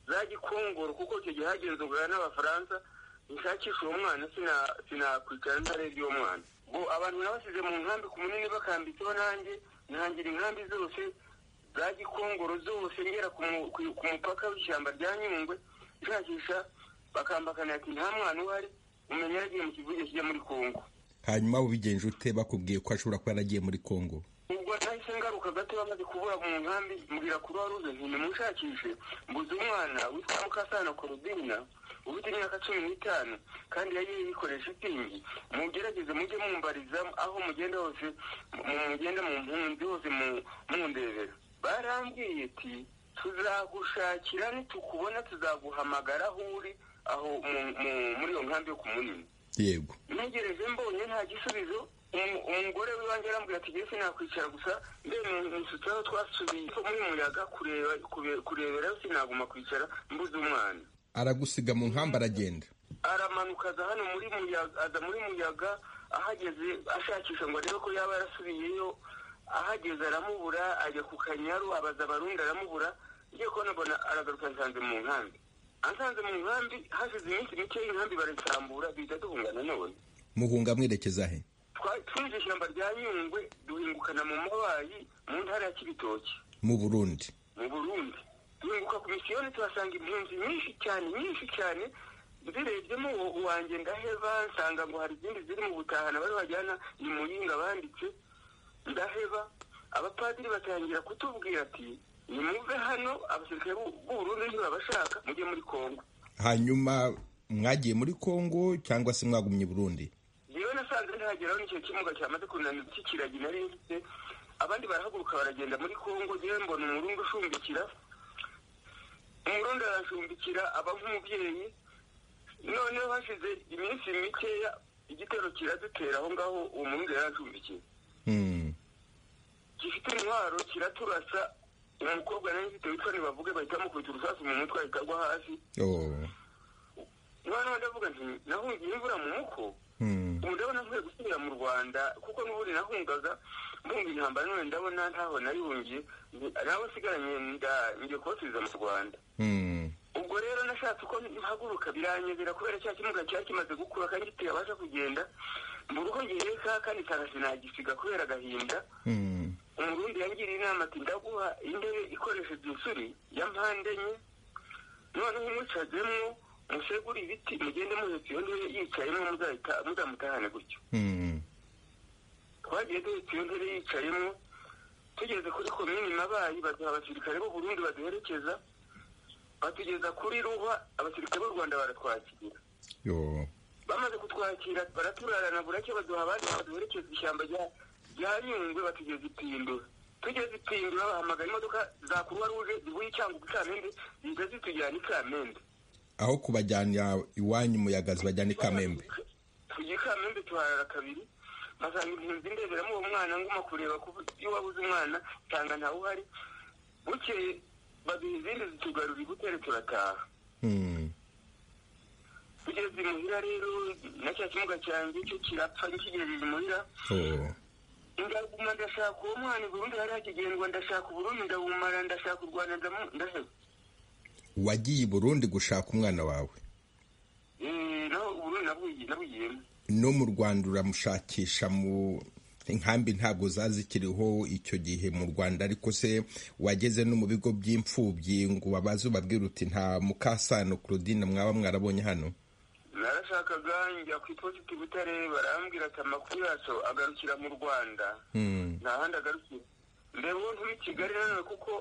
za gikongoro kuko icyo gihe hagenzurwaga n'abafaransa nshakisha uwo mwana sina- sinakwicara ntareba uwo mwana ngo abantu nabasize mu nkambi ku munini bakambitseho nanjye ntangira inkambi zose za gikongoro zose ngera ku mu- ku- ku mupaka w'ishyamba rya nyungwe nshakisha bakambakana ati nta mwana uhari umenya yagiye mu kivuge kijya muri kongo hanyuma ubigenje ute bakubwiye ko ashobora kuba yaragiye muri kongo ubwo nahise ngaruka gato bamaze kubura mu nkambi mbwira kuri waruze nti nimushakishe mbuze umwana witwa mukasana korobina ufite imyaka cumi n'itanu kandi yari yikoresha itingi mugerageze mujye mumbariza aho mugenda hose mu- mugenda mu mpunzi hose mu- mundebera barambwiye ati tuzagushakira nitukubona tuzaguhamagara aho uri aho mu- mu- muri iyo nkambi yo ku munini yego ntegereje mbonye nta gisubizo umu- umugore w'iwanjye arambwira ati jese nakwicara gusa ndemeye nsutseho twasubiye muri muyaga kureba kure- kureberayo sinaguma kwicara mbuze umwana aragusiga mu nkambi aragenda aramanuka aza hano muri muyaga aza muri muyaga ahageze ashakisha ngo arebe ko yaba yarasubiyeyo ahageze aramubura ajya ku kanyaru abaza abarundi aramubura ngiye kubona mbona aragaruka nsanze mu nkambi ansanze mu nkambi hashize iminsi mike y'inkambi barasambura bijya duhungana none muhunga mwerekeza he Twa- twinjiye ishyamba rya nyungwe duhingukana mu mabayi mu ntara ya kibitoki mu burundi mu burundi duhinguka ku misiyoni tuhasanga impunzi nyinshi cyane nyinshi cyane zirebyemo uwo- uwanjye ndaheba nsanga ngo hari izindi ziri mu butahana bari bajyana i muyinga banditse ndaheba abapadiri batangira kutubwira ati nimuve hano abasirikare b'u- b'uburundi ntibabashaka mujye muri kongo hanyuma mwagiye muri kongo cyangwa se mwagumye i burundi yewe nasanze ntihageraho n'icyo kimuga cyamaze kunanira cy'ikiragi nari mfite abandi barahaguruka baragenda muri kongo yewe mbona umurundi ushumbikira umurundi arashumbikira aba nk'umubyeyi noneho hashize iminsi mikeya igitero kiradutera aho ngaho uwo murundi yari ashumbikiye Hmm. gifite intwaro kiraturasa umukobwa nari mfite witwa ntibavuge bahita mukubita urusasu mu mutwe ahita agwa hasi Oh. umwana wanjye avuga nti nahungiye imvura mu muko Hmm. ubu ndabona nkwiye gusubira mu rwanda kuko n'ubundi nahungaga mbunga intambara none ndabona ntaho narihungiye ni- nawe nsigaranye nda- ngiye kubasubiza mu rwanda Hmm. ubwo rero nashatse uko mpaguruka biranyobera kubera cya kimuga cyari kimaze gukura kandi kitabasha kugenda mbura uko ngiheka kandi nsanga sinagisiga kubera agahinda Hmm. umurundi yangiriye inama ati ndaguha intebe ikoresheje insuri ya mpande enye noneho umwicazemo musegure ibiti mugende muhetse iyo ntebe yicayemo muzahita muzamutahane gutyo Hmm. twagiye duhita iyo ntebe yicayemo tugeze kuri komini mabayi baduha abasirikare b'u burundi baduherekeza batugeza kuri ruhwa abasirikare b'u rwanda baratwakira Yo. bamaze kutwakira baraturarana buracyo baduha abandi baduherekeza ishyamba rya- rya nyungwe batugeza ipindura tugeze ipindura bahamagara imodoka za kuruwa ruje zivuye icyanga ikamende zihita zitujyana ikamende aho kubajyana iwanyu umuyaga zibajyana i kamembe tujya ikamembe tuharara kabiri basanga impunzi ndeberamo uwo mwana nguma kureba ko iyo wabuze umwana nsanga ntawe uhari bukeye baduha izindi zitugarura ibutere turataha Hmm. tugeze imuhira rero na cya kimuga cyanjye cyo kirapfa nkigejeje imuhira Oh. ndaguma ndashaka uwo mwana i burundi hari hakigendwa ndashaka uburundi ndabumara ndashaka u rwanda ndamu- ndaheba wagiye i burundi gushaka umwana wawe Eh, naho uburundi nabugi- nabugiyemo no mu rwanda uramushakisha mu inkambi ntabwo zazikiriho icyo gihe mu rwanda ariko se wageze no mu bigo by'imfubyi ngo babaze ubabwira uti nta mukasano claudine mwaba mwarabonye hano narashakaga njya ku iposita i butare barambwira ati amakuru yacu agarukira mu rwanda Hmm. nta handi agarukira mbere uwo nturi i kigali nanone kuko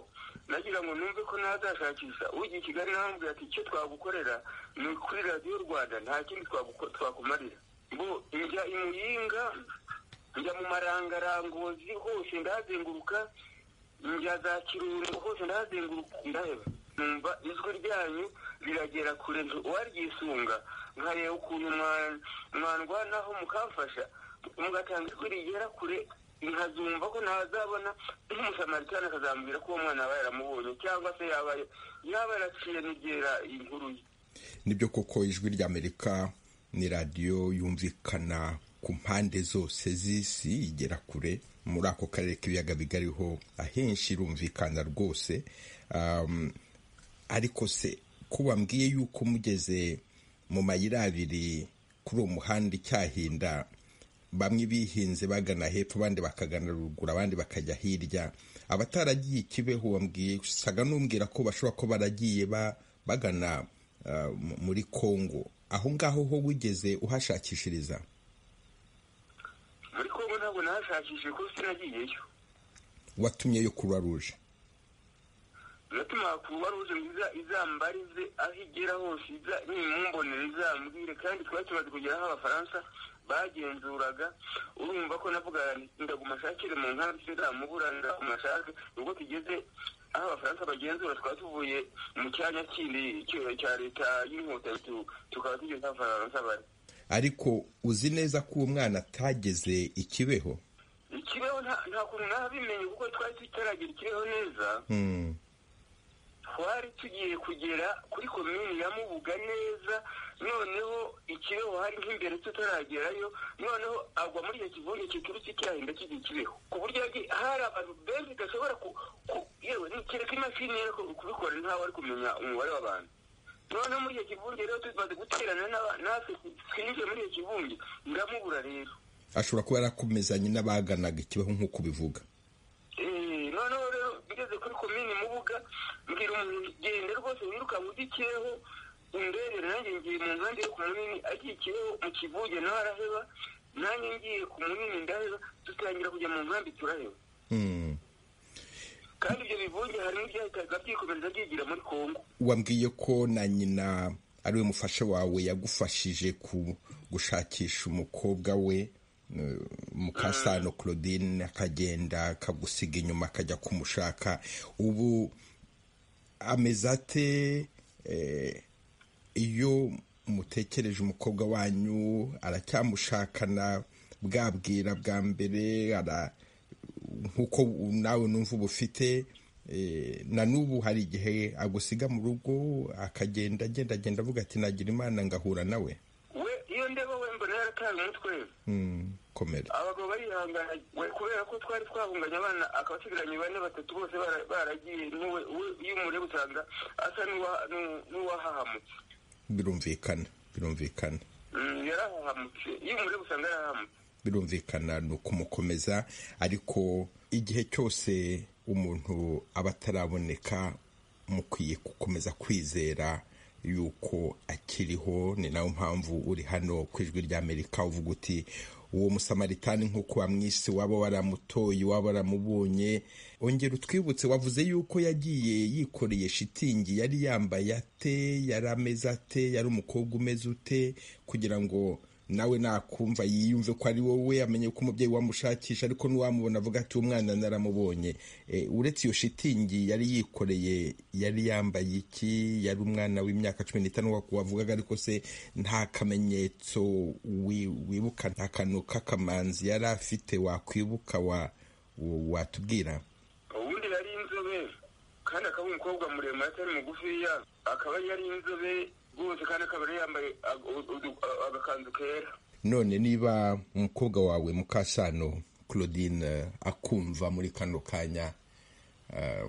nagira ngo numve ko nazashakisha ugiye i kigali narambwira ati icyo twagukorera ni kuri radiyo rwanda nta kindi twaguko- twakumarira ngo njya i muyinga njya mu marangarangozi hose ndahazenguruka njya za kirungu hose ndahazenguruka ndaheba numva ijwi ryanyu riragera kure nzu- uwaryisunga nkareba ukuntu mwa- mwarwanaho mukamfasha mugatanga ijwi rigera kure nkazumva ko ntazabona nk'umusamaritan akazambwira ko uwo mwana aba yaramubonye cyangwa se yaba yaba yaraciye n'igera inkuru ye nibyo koko ijwi ry'amerika ni radiyo yumvikana ku mpande zose z'isi igera kure muri ako karere k'ibiyaga bigariho ahenshi irumvikana rwose Um, ariko se ko bambwiye yuko mugeze mu mayira abiri kuri uwo muhanda icyahinda bamwe bihinze bagana hepfo abandi bakagana ruguru abandi bakajya hirya abataragiye ikibeho wambwiye usaga n'umbwira ko bashobora kuba baragiye ba- bagana ah, mu- muri kongo aho ngaho ho wigeze uhashakishiriza muri kongo ntabwo nahashakishije ko sinagiyeyo watumyeyo kuruwa ruje biratuma kuruwa ruje nziza izambarize aho igera hose iza nimumbonera izambwire kandi twari tumaze kugera aho abafaransa bagenzuraga urumva ko navugaga nti ndaguma nshakire mu ntara sinzamubura ndaguma nshake ubwo tugeze aho abafaransa bagenzura twari tuvuye mu cyanya kindi cyo- cya leta y'inkotanyi tu- tukaba tugeze aho abafaransa bari ariko uzi neza ko uwo mwana atageze ikibeho ikibeho nta- nta kuntu nabimenye kuko twari tutaragera ikibeho neza Hmm. twari tugiye kugera kuri komini ya mubuga neza noneho ikibeho hari nk'imbere tutaragerayo noneho agwa muri icyo kivunge kiturutse cyahinda kigiye kibeho ku buryo yagiye hari abantu benshi udashobora ku ku- yewe ni- kereka imashini yari ku- kubikora ntawe ari kumenya umubare w'abantu noneho muri icyo kivunge rero tumaze guterana n'aba- natwe twinjiye muri icyo kivunge ndamubura rero ashobora kuba yarakomezanye n'abaganaga ikibeho nk'uko ubivuga Eh, noneho rero ngeze kuri komini mubuga mbwira umuntu genda rwose wirukanka ugikiyeho indebere nanjye ngiye mu nkambi yo ku munini agikiyeho mu kivuge nawe araheba nanjye ngiye ku munini ndaheba dutangira kujya mu nkambi turaheba Hmm. kandi ibyo bivuge hari n'ibyahitaga byikomereza byigira muri kongo wambwiye ko na nyina ari we mufasha wawe yagufashije ku gushakisha umukobwa we eh, mukasano claudine akagenda akagusiga inyuma akajya kumushaka ubu ameze ate eh, iyo mutekereje umukobwa wanyu aracyamushakana bwabwira bwa mbere ara nk'uko nawe numva uba ufite eh, na n'ubu hari igihe agusiga mu rugo akagenda agenda agenda avuga ati nagira imana ngahura nawe we iyo ndeba we mbona yarataye umutwe Hmm, komera abagabo barihangana we kubera ko twari twahunganye abana akaba asigaranye bane batatu bose bara- baragiye n'uwe we- iyo umureba usanga asa n'uwa- n'u- n'uwahahamutse birumvikana birumvikana Mm, yarahahamutse iyo umureba usanga yarahamutse birumvikana ni ukumukomeza ariko igihe cyose umuntu aba ataraboneka mukwiye gukomeza kwizera yuko akiriho ni nayo mpamvu uri hano ku ijwi ry'amerika uvuga uti uwo musamaritani nk'uko wamwise waba waramutoye waba waramubonye ongera utwibutse wavuze yuko yagiye yikoreye shitingi yari yambaye ate yari ameze ate yari umukobwa umeze ute kugira ngo nawe nakumva yiyumve ko ari wowe amenye ko umubyeyi wamushakisha ariko n'uwamubona avuga ati uwo mwana naramubonye Eh, uretse iyo shitingi yari yikoreye yari yambaye iki yari umwana w'imyaka cumi n'itanu wa- wavugaga ariko se nta kamenyetso wi- wibuka nta kantu k'akamanzi yari afite wakwibuka wa- wa- watubwira ubundi yari inzobe kandi akaba ari umukobwa muremure atari mugufiya akaba yari inzobe rwose kandi akaba yari yambaye ag- udu- agakanzu kera none niba umukobwa wawe mukasano claudine eh, akumva muri kano kanya eh,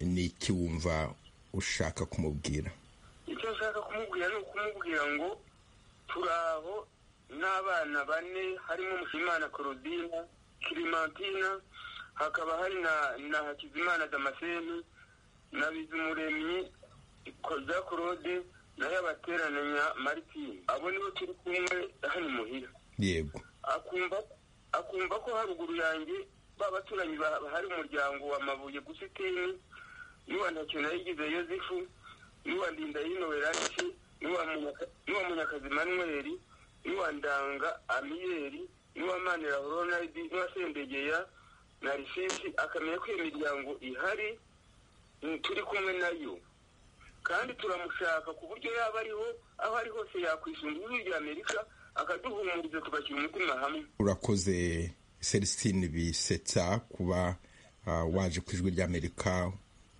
ni iki wumva ushaka kumubwira icyo nshaka kumubwira ni ukumubwira ngo turi aho n'abana bane harimo mushimana korodina kirimantina hakaba hari na na hakizimana damascene na bizumuremyi za claude na yabaterananya maritine abo nibo turi kumwe hano imuhira yego akumva akumva ko haruguru yanjye ba baturanyi ba- hari umuryango wa mabuye gusa iteni n'uwa ntacyo nayigize yozefu n'uwa ndindayino weranice n'uwa Munyaka- n'uwa munyakazi manweri n'uwa ndanga amiyeri n'uwa manira ronaldi n'uwa sendegeya na risesi akamenya ko iyo miryango ihari mm, turi kumwe nayo kandi turamushaka ku buryo yaba ariho aho ari hose yakwishinga ijwi rya amerika akaduhumuriza tugashyira umutima hamwe urakoze celestine bisetsa kuba ah, waje ku ijwi ry'amerika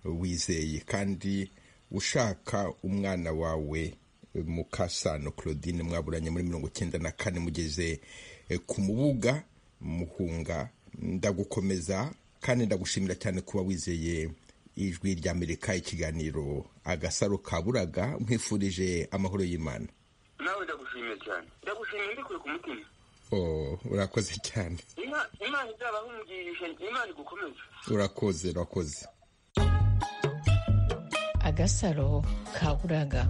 wizeye kandi ushaka umwana wawe eh, mukasano claudine mwaburanye muri mirongo icyenda na kane mugeze eh, ku mubuga muhunga ndagukomeza kandi ndagushimira cyane kuba wizeye ijwi ry'amerika ikiganiro agasaro kaburaga mwifurije amahoro y'imana nawe ndagushimiye cyane ndagushimiye mbikuye ku mutima Oh, urakoze cyane Ima- imana izabaho umugisha imana igukomeze urakoze urakoze agasaro kaburaga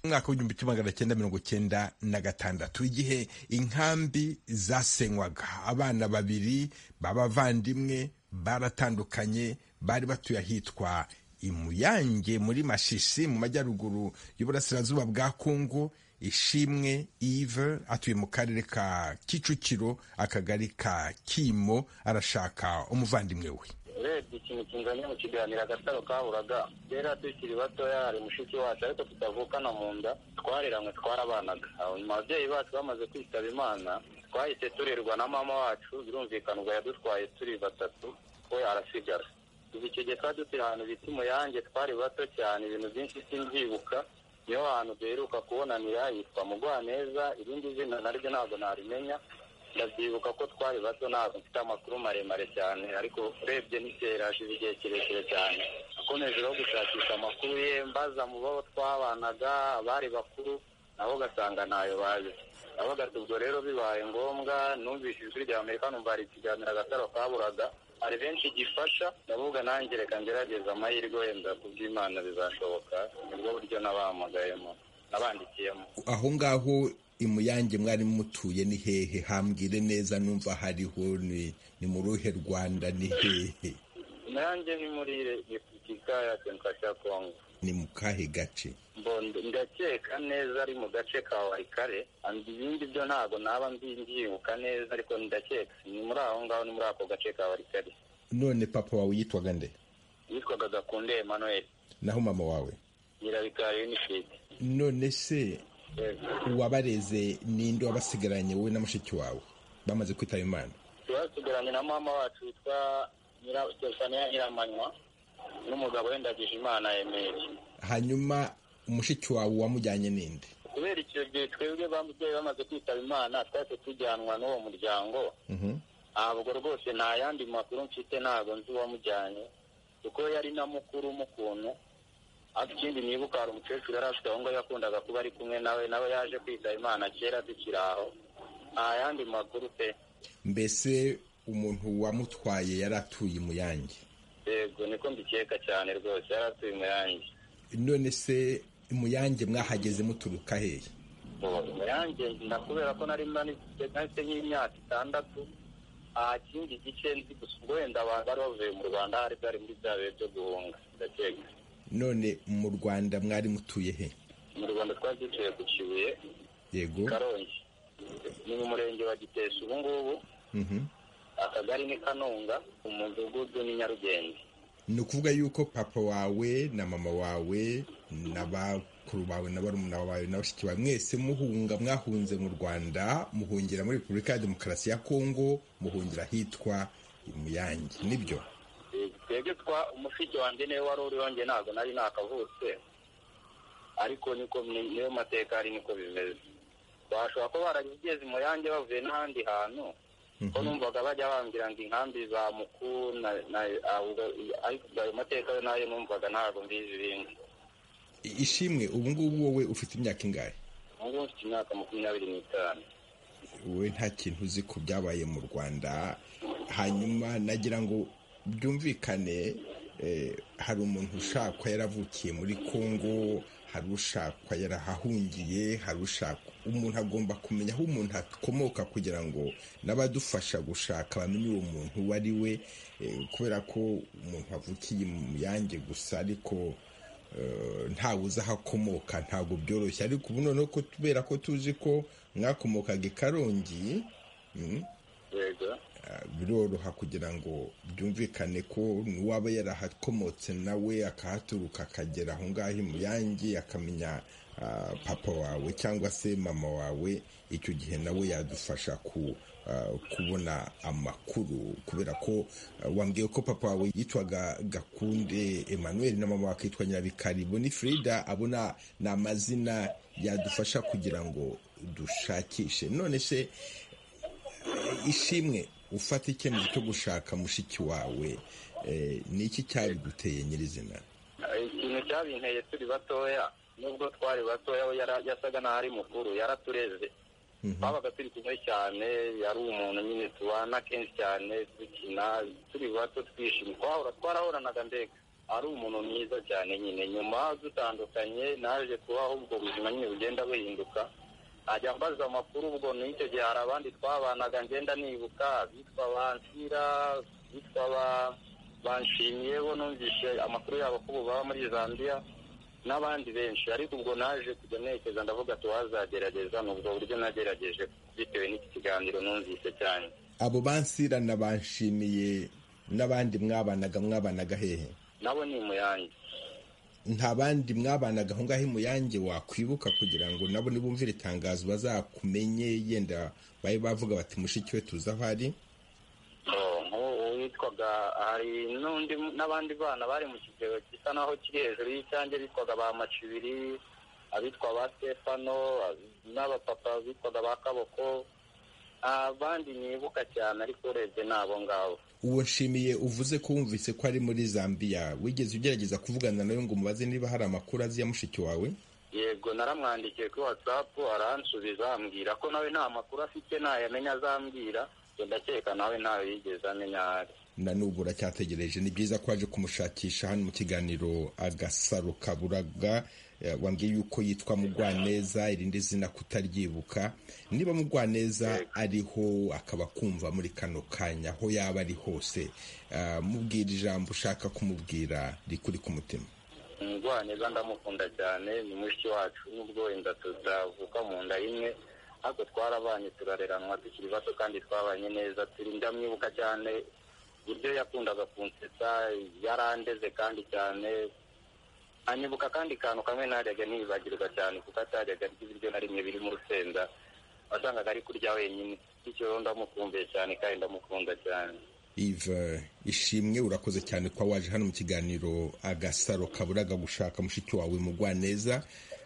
umwaka w'igihumbi kimwe magana cyenda mirongo cyenda na gatandatu igihe inkambi zasenywaga abana babiri b'abavandimwe baratandukanye bari batuye ahitwa imuyange muri mashishi mu majyaruguru y'uburasirazuba bwa kongo ishimwe ive atuye mu karere ka kicukiro akagari ka kimo arashaka umuvandimwe we urebye ikintu kinganya mu kiganiro agasaro kaburaga kera tukiri batoya hari mushiki wacu ariko tutavukana mu nda twareranywe twarabanaga Aho nyuma ababyeyi bacu bamaze kwitaba imana twahise turerwa na mama wacu birumvikana ubwo yadutwaye turi batatu we arasigara kuva icyo gihe twari dutuye ahantu bita umuyange twari bato cyane ibintu byinshi simbyibuka niho hantu duheruka kubonanira yitwa mugwaneza irindi zina naryo ntabwo narimenya ndabyibuka ko twari bato ntabwo mfite amakuru maremare cyane ariko urebye n'ikera hashize igihe kirekire cyane akomeje no gushakisha amakuru ye mbaza mu bo twabanaga abari bakuru nabo ugasanga ntayo bazi avuga ati ubwo rero bibaye ngombwa numvise ijwi rya amerika numva hari ikiganiro agataro kaburaga hari benshi gifasha ndavuga nanjye reka ngerageza amahirwe wenda ku by'imana bizashoboka nibwo buryo nabahamagayemo nabandikiyemo aho ngaho imuyange mwari mutuye ni hehe hambwire neza numva hariho ni ni mu ruhe rwanda ni hehe nanjye ni muri repubulika ya demokarasi ya kongo ni mu kahe gace Mbondo- ndakeka neza ari mu gace ka warikare andi ibindi byo ntabwo naba mbyibuka neza ariko ndakeka ni muri aho ngaho ni muri ako gace ka warikare none papa wawe yitwaga nde yitwaga gakunde emmanuel naho mama wawe nyirabikari unifite none se uwabareze ninde wabasigaranye wowe na mushiki wawe bamaze kwitaba imana twasigaranye na mama wacu witwa Nyira- stefania nyiramanywa n'umugabo wendagije imana emeli hanyuma mushiki wawe wamujyanye ninde kubera icyo gihe twebwe bamubyeyi bamaze kwitaba imana twahise tujyanwa n'uwo muryango Mhm. ntabwo rwose nta yandi makuru mfite ntabwo nzi uwamujyanye kuko yari na mukuru mukuntu ariko ikindi nibuka hari umukecuru yari afite aho ngaho yakundaga kuba ari kumwe nawe nawe yaje kwitaba imana kera tukiri aho nta yandi makuru pe mbese umuntu wamutwaye yari atuye imuyange yego niko mbikeka cyane rwose yari atuye umuyange none se imuyange mwahageze muturuka hehe yanjye kubera ko nari manitse nk'imyaka itandatu aha kindi gice nzi gusa ubwo wenda abantu bari bavuye mu rwanda hari bari muri bya bihe byo guhunga ndakeka none mu rwanda mwari mutuye he mu rwanda twari dutuye ku kibuye yego karongi ni mu murenge wa giteshi ubu ngubu Mhm. akagari ni kanunga umudugudu ni nyarugenge ni ukuvuga yuko papa wawe na mama wawe na bakuru bawe na barumuna bawe na bashiki bawe mwese muhunga mwahunze mu rwanda muhungira muri repubulika ya demokarasi ya kongo muhungira ahitwa imuyange nibyo Eh, twebwe twa umushiki wanjye niwe wari uri wanjye ntabwo nari nakavutse ariko niko ni- niyo mateka ari niko bimeze bashobora kuba barageze mu yanjye bavuye n'ahandi hantu ko numvaga bajya bambwira ngo inkambi za muku na- na- ahubwo- ariko ayo mateka yo nayo numvaga ntabwo mbizi ibindi I- ishimwe ubu ngubu wowe ufite imyaka ingahe ubu ngubu mfite imyaka makumyabiri n'itanu wowe nta kintu uzi ku byabaye mu rwanda hanyuma nagira ngo byumvikane eh, hari umuntu ushakwa yaravukiye muri kongo hari ushakwa yarahahungiye hari ushaka umuntu agomba kumenya aho umuntu akomoka kugira ngo n'abadufasha gushaka bamenye uwo muntu uwo ari we eh, kubera ko umuntu avukiye mu yange gusa ariko ntawe uzi aho akomoka ntabwo byoroshye ariko ubu noneho ko kubera ko tuzi ko mwakomokaga i karongi mm, yego ah, biroroha kugira ngo byumvikane ko n'uwaba yarahakomotse nawe akahaturuka akagera aho ngaho i muyange akamenya ah, papa wawe cyangwa se mama wawe icyo gihe nawe yadufasha ku ah, kubona amakuru kubera ko ah, wambwiye ko papa wawe yitwaga gakunde emmanuel na mama wakitwa nyirabikari bonifrida abona ni amazina yadufasha kugira ngo dushakishe none se ishimwe ufata icyemezo cyo gushaka mushiki wawe eh, ni iki cyabiguteye nyirizina ikintu cyabinteye turi batoya nubwo twari batoya we yara- yasaga n'aho ari mukuru yaratureze twabaga turi kumwe cyane yari umuntu nyine tubana kenshi cyane dukina turi bato twishimye twahora twarahoranaga mbega ari umuntu mwiza cyane nyine nyuma dutandukanye naje kubaho ubwo buzima nyine bugenda buhinduka ajya ambaza amakuru ubwo ni icyo gihe hari abandi twabanaga ngenda nibuka bitwa bansira bitwa ba banshimiye bo numvise amakuru yabo ko ubu baba muri zambia n'abandi benshi ariko ubwo naje kujya ntekereza ndavuga tuwazagerageza ni ubwo buryo nagerageje bitewe n'iki kiganiro numvise cyane abo bansira nabanshimiye n'abandi mwabanaga mwabanaga hehe nabo ni muyange nta bandi mwabanaga aho ngaho imuyange wakwibuka kugira ngo nabo nibumvire itangazo bazakumenye yenda babe bavuga bati mushiki we tuzi aho ari Oh, nk'uwo witwaga hari n'undi n'abandi bana bari mu kigero gisa naho kiri hejuru y'icyange bitwaga ba macibiri abitwa ba stefano n'abapapa bitwaga ba kaboko abandi nibuka cyane ariko urebye ni abo ngabo uwo nshimiye uvuze ko wumvise ko ari muri zambiya wigeze ugerageza kuvugana nawe ngo umubaze niba hari amakuru azi ya mushiki wawe yego naramwandikiye kuri watsapu aransubiza ambwira ko nawe nta makuru afite ntayamenya azambwira ngo ndakeka nawe ntayo yigeze amenya aho ari na n'ubu uracyategereje ni byiza ko waje kumushakisha hano mu kiganiro agasaro kaburaga Eh, wambwiye yuko yitwa mugwaneza irindi zina kutaryibuka niba mugwaneza ariho akaba kumva muri kano kanya aho yaba ari hose ah, mubwira ijambo ushaka kumubwira rikuri ku mutima umugwaneza ndamukunda cyane ni mushiki wacu nubwo inda tutavuka mu nda imwe ariko twarabanye turareranwa tukiri bato kandi twabanye neza turi ndamwibuka cyane uburyo yakundaga kunsetsa yarandeze kandi cyane anyibuka kandi kantu kamwe ntajyaga nibagirwa cyane kuko atajyaga arya ibiryo na rimwe birimo urusenda wasangaga ari kurya wenyine bityo rero ndamukumbuye cyane kandi ndamukunda cyane ive ishimwe urakoze cyane kuba waje hano mu kiganiro agasaro kaburaga gushaka mushiki wawe mugwaneza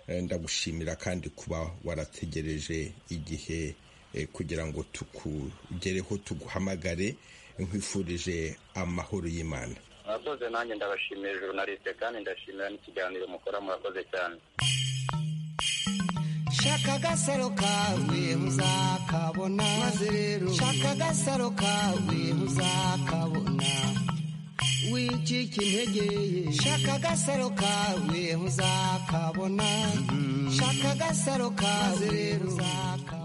Eh, ndagushimira kandi kuba warategereje igihe eh, kugira ngo tukugereho tuguhamagare nkwifurije amahoro y'imana murakoze nanjye ndabashimiye journaliste kandi ndashimira n'ikiganiro mukora murakoze cyane shaka agasaro kawe uzakabona maze rero shaka agasaro kawe uzakabona w'iki ucika intege shaka agasaro kawe ntuzakabona shaka agasaro kawe rero uzakabona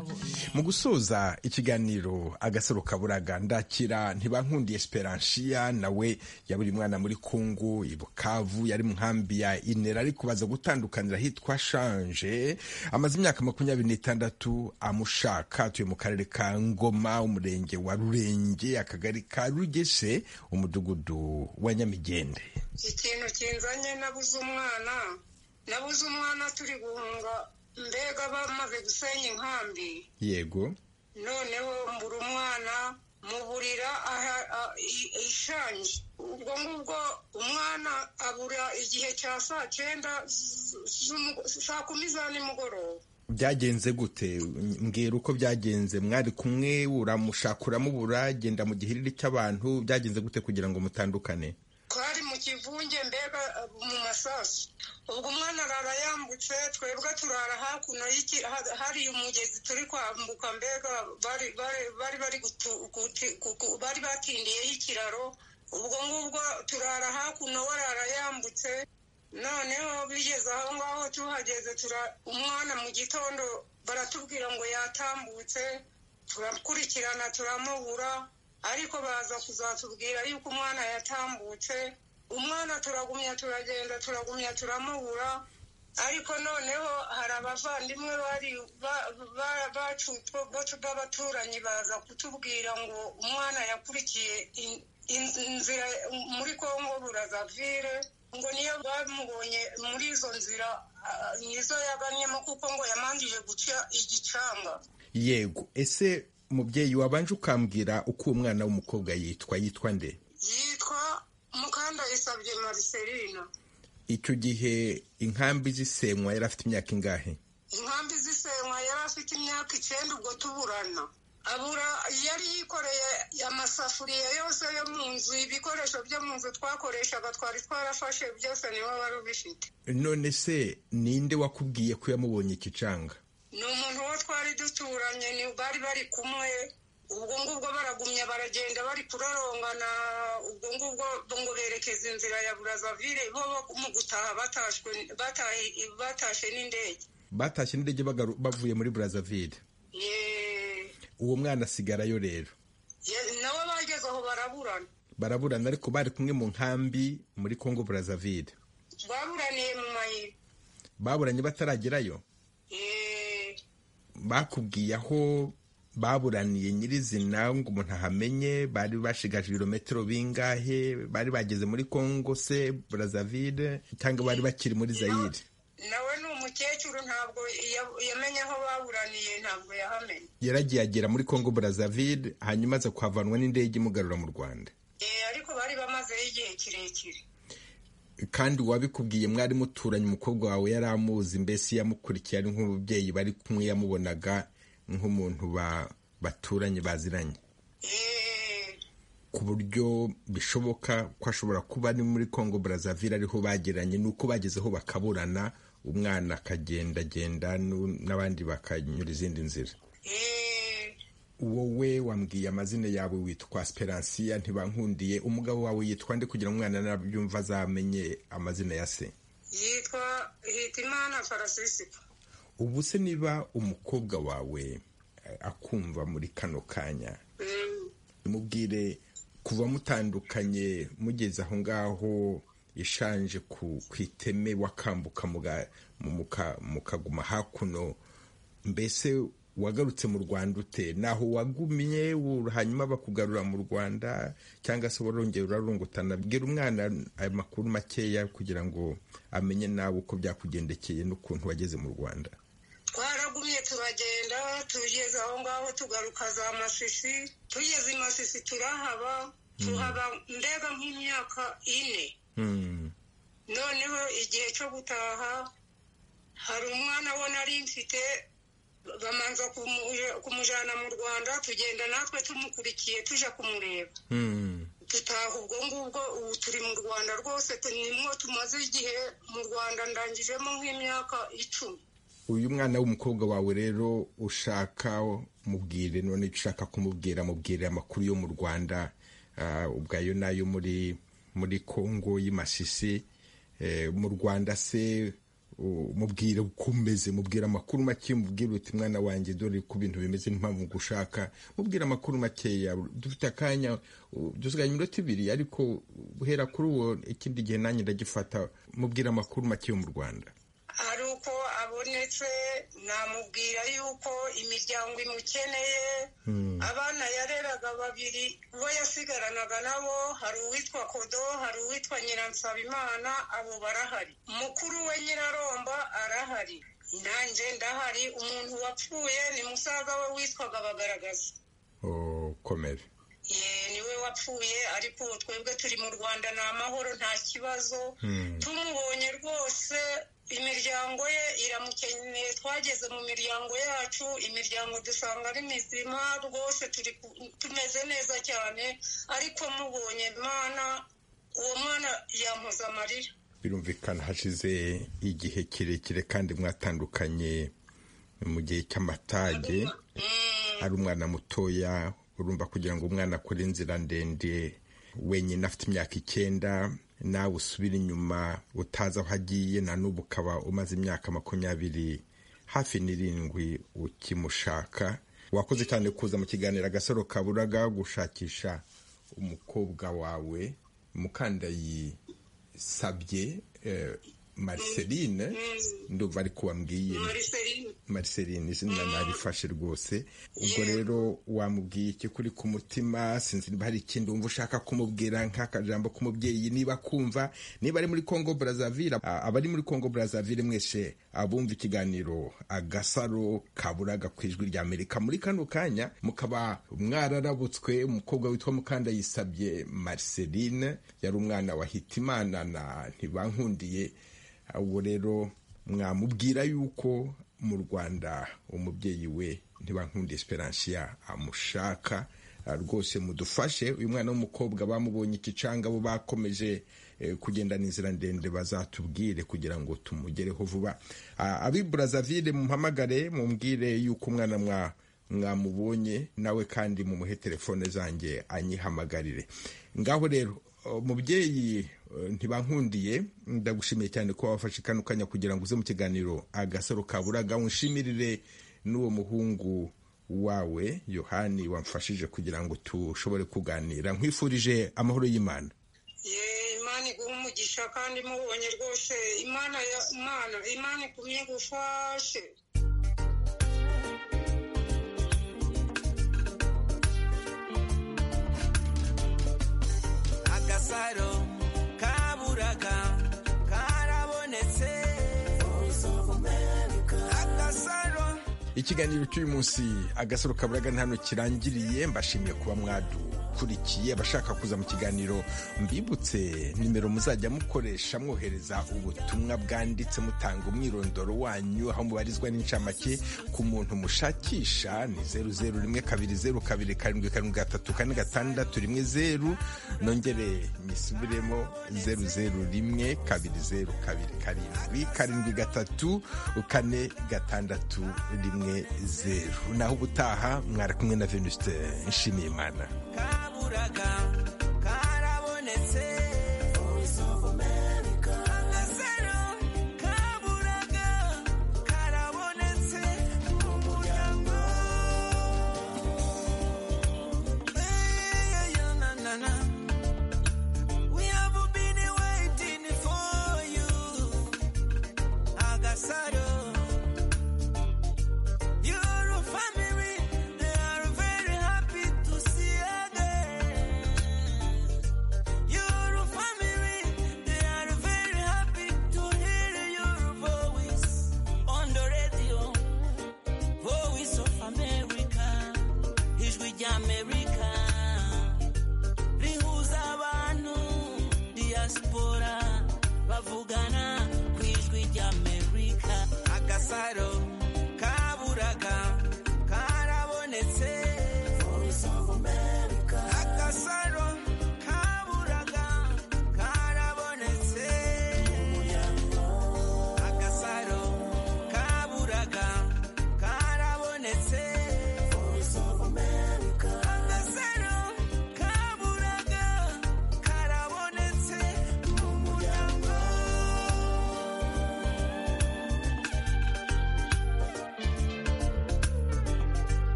mu gusoza ikiganiro agasaro kaburaga ndakira ntibankundiye esperansiya nawe yaburi mwana muri kongo i bukavu yari mu nkambi ya inera ariko baza gutandukanira hitwa shanje amaze imyaka makumyabiri n'itandatu amushaka atuye mu karere ka ngoma umurenge wa rurenge akagari ka rugese umudugudu wa nyamigende ikintu kinzanye nabuze umwana nabuze umwana turi guhunga mbega bamaze gusenya inkambi yego noneho mbura umwana muburira aha- a- i- ishanje ubwo ngubwo umwana abura igihe cya saa cyenda z- z'umu- saa kumi za nimugoroba byagenze gute mbwira uko byagenze mwari kumwe uramushaka uramubura genda mu gihiriri cy'abantu byagenze gute kugira ngo mutandukane twari mu kivunge mbega uh, mu masasu ubwo umwana arara yambutse twebwe turara hakuno y'iki- ha- hari umugezi turi kwambuka mbega bari bari- bari bari gutu- guti- gu- gu- bari batindiyeho ikiraro ubwo ngubwo turara hakuno warara yambutse noneho bigeze aho ngaho tuhageze tura umwana mu gitondo baratubwira ngo yatambutse turakurikirana turamubura ariko baza kuzatubwira yuko umwana yatambutse umwana turagumya turagenda turagumya turamubura ariko noneho hari abavandimwe bari ba- ba- bacutswe bo- b'abaturanyi baza kutubwira ngo umwana yakurikiye in- in- inzira muri kongo burazavire ngo niyo bamubonye muri izo nzira ah, nizo yaganyemo kuko ngo yamanjije guca igicanga yego ese mubyeyi wabanje ukambwira uko uwo mwana w'umukobwa yitwa yitwa nde yitwa mukandayisabye mariselina icyo gihe inkambi zisenywa yari afite imyaka ingahe inkambi zisenywa yari afite imyaka icyenda ubwo tuburana abura yari yikoreye amasafuriya yose yo mu nzu ibikoresho byo mu nzu twakoreshaga twari twarafashe byose nibo wari ubifite none se ninde wakubwiye ko yamubonye ikicanga ni umuntu wo twari duturanye ni bari bari kumwe ubwo ngubwo baragumya baragenda bari kurorongana ubwo ngubwo ngo berekeza inzira ya burazavire bo bo mu gutaha batashwe batahe- batashe n'indege batashye n'indege bagaru- bavuye muri burazavire Ye- uwo mwana asigarayo rero ye- nawe bageze aho baraburana baraburana ariko bari kumwe mu nkambi muri kongo burazavire baburaniye mu mayira baburanye bataragerayo Ye- bakubwiye aho baburaniye nyirizina ngo umuntu ahamenye bari bashigaje ibirometero bingahe bari bageze muri kongo se burazavire cyangwa bari bakiri muri zayire nawe ni umukecuru ntabwo ya- yamenye aho baburaniye ntabwo yahamenye yaragiye agera muri kongo burazavire hanyuma aza kuhavanwa n'indege imugarura mu rwanda Ye, ariko bari bamazeho igihe kirekire kandi uwabikubwiye mwari muturanye umukobwa wawe yari amuzi mbese yamukurikiye ari nk'umubyeyi bari kumwe yamubonaga nk'umuntu ba- baturanye baziranye Ye- ku buryo bishoboka ko ashobora kuba ari muri Congo Brazzaville ariho bagiranye nuko bagezeho bakaburana umwana akagendagenda nu- n'abandi bakanyura izindi nzira Ye- wowe wambwiye amazina yawe witwa Speransiya ntibankundiye umugabo wawe yitwa nde kugira ngo umwana nabyumva azamenye amazina ya se yitwa hitimana farasisika ubu se niba umukobwa wawe eh, akumva muri kano kanya Mm. mubwire kuva mutandukanye mugeze aho ngaho ishanje ku ku iteme wakambuka muga- mu- muka- mukaguma hakuno mbese wagarutse mu rwanda ute naho wagumye u- hanyuma bakugarura mu rwanda cyangwa se warongera urarungutana bwira umwana ayo makuru makeya kugira ngo amenye nawe uko byakugendekeye n'ukuntu wageze mu rwanda twaragumye turagenda tugeze aho ngaho tugaruka za masisi tugeze i masisi turahaba tuhaba mbega nk'imyaka ine Hmm. noneho igihe cyo gutaha hari umwana we nari mfite bamanza kumu- kumujyana mu rwanda tugenda natwe tumukurikiye tujya kumureba Hmm. dutaha ubwo ngubwo ubu turi mu rwanda rwose tu- nimwo tumaze igihe mu rwanda ndangijemo nk'imyaka icumi uyu mwana w'umukobwa wawe rero ushaka mubwire none icyo ushaka kumubwira mubwire amakuru yo mu rwanda ah, ubwayo n'ayo muri muri kongo y'amasisi mu rwanda se mubwira uko umeze mubwira amakuru make mubwira uti mwana wanjye dore ko ibintu bimeze n'impamvu gushaka mubwira amakuru makeya dufite akanya dusigaye iminota ibiri ariko guhera kuri uwo ikindi gihe nanjye ndagifata mubwira amakuru make yo mu rwanda hari uko abonetse namubwira yuko imiryango imukeneye abana yareraga babiri bo yasigaranaga nabo hari uwitwa kodo hari uwitwa nyiransabimana abo barahari mukuru we nyiraromba arahari nanjye ndahari umuntu wapfuye ni musaza we witwaga bagaragaza komere niwe wapfuye ariko twebwe turi mu rwanda ni amahoro nta kibazo tumubonye rwose imiryango ye iramukeneye twageze mu miryango yacu imiryango dusanga ari mizima rwose turi tumeze neza cyane ariko mubonye mwana uwo mwana yampoza amarira birumvikana hashize igihe kirekire kandi mwatandukanye mu gihe cy'amatage ari umwana mutoya urumva kugira ngo umwana akore inzira ndende wenyine afite imyaka icyenda nawe usubira inyuma utazi aho agiye na n'ubu ukaba umaze imyaka makumyabiri hafi n'irindwi ukimushaka wakoze cyane kuza mu kiganiro agasaro kaburaga gushakisha umukobwa wawe mukandayi sabye mariceline ndumva ariko wambwiye mariceline izina narifashe rwose ubwo rero wamubwiye iki kuri ku mutima sinzi niba hari ikindi wumva ushaka kumubwira nk'akajambo k'umubyeyi niba kumva niba ari muri congo brazaville abari muri congo brazaville mwese abumva ikiganiro agasaro kaburaga ku ijwi rya amerika muri kano kanya mukaba mwararabutswe umukobwa witwa mukanda yisabye mariceline yari umwana wa hitimana na ntibankundiye ubwo rero mwamubwira yuko mu rwanda umubyeyi we ntibankunda esperansiya amushaka rwose mudufashe uyu mwana w'umukobwa bamubonye ikicanga bo bakomeje kugenda n'inzira ndende bazatubwire kugira ngo tumugereho vuba abi burazavire mumpamagare mumbwire yuko umwana mwa mwamubonye nawe kandi mumuhe telefone zanjye anyihamagarire ngaho rero umubyeyi ntibankundiye ndagushimiye cyane ko wafashe kano kanya kugira ngo uze mu kiganiro agasaro kaburaga unshimirire n'uwo muhungu wawe yohani wamfashije kugira ngo tushobore kuganira nkwifurije amahoro y'imana ye imana iguha umugisha kandi mubonye rwose imana ya imana imana igumye gufashe agasaro kaburaga karabonetse agasaro ikiganiro cy'uyu munsi agasaro kaburaga ni hano kirangiriye mbashimiye kuba mwadukurikiye abashaka kuza mu kiganiro mbibutse nimero muzajya mukoresha mwohereza ubutumwa bwanditse mutanga umwirondoro wanyu aho mubarizwa n'incamake ku muntu mushakisha ni zeru zeru rimwe kabiri zeru kabiri karindwi karindwi gatatu kane gatandatu rimwe zeru nongere misubiremo zeru zeru rimwe kabiri zeru kabiri karindwi karindwi gatatu kane gatandatu rimwe zeru naho ubutaha mwari kumwe na venuste nshimiyimana kaburaga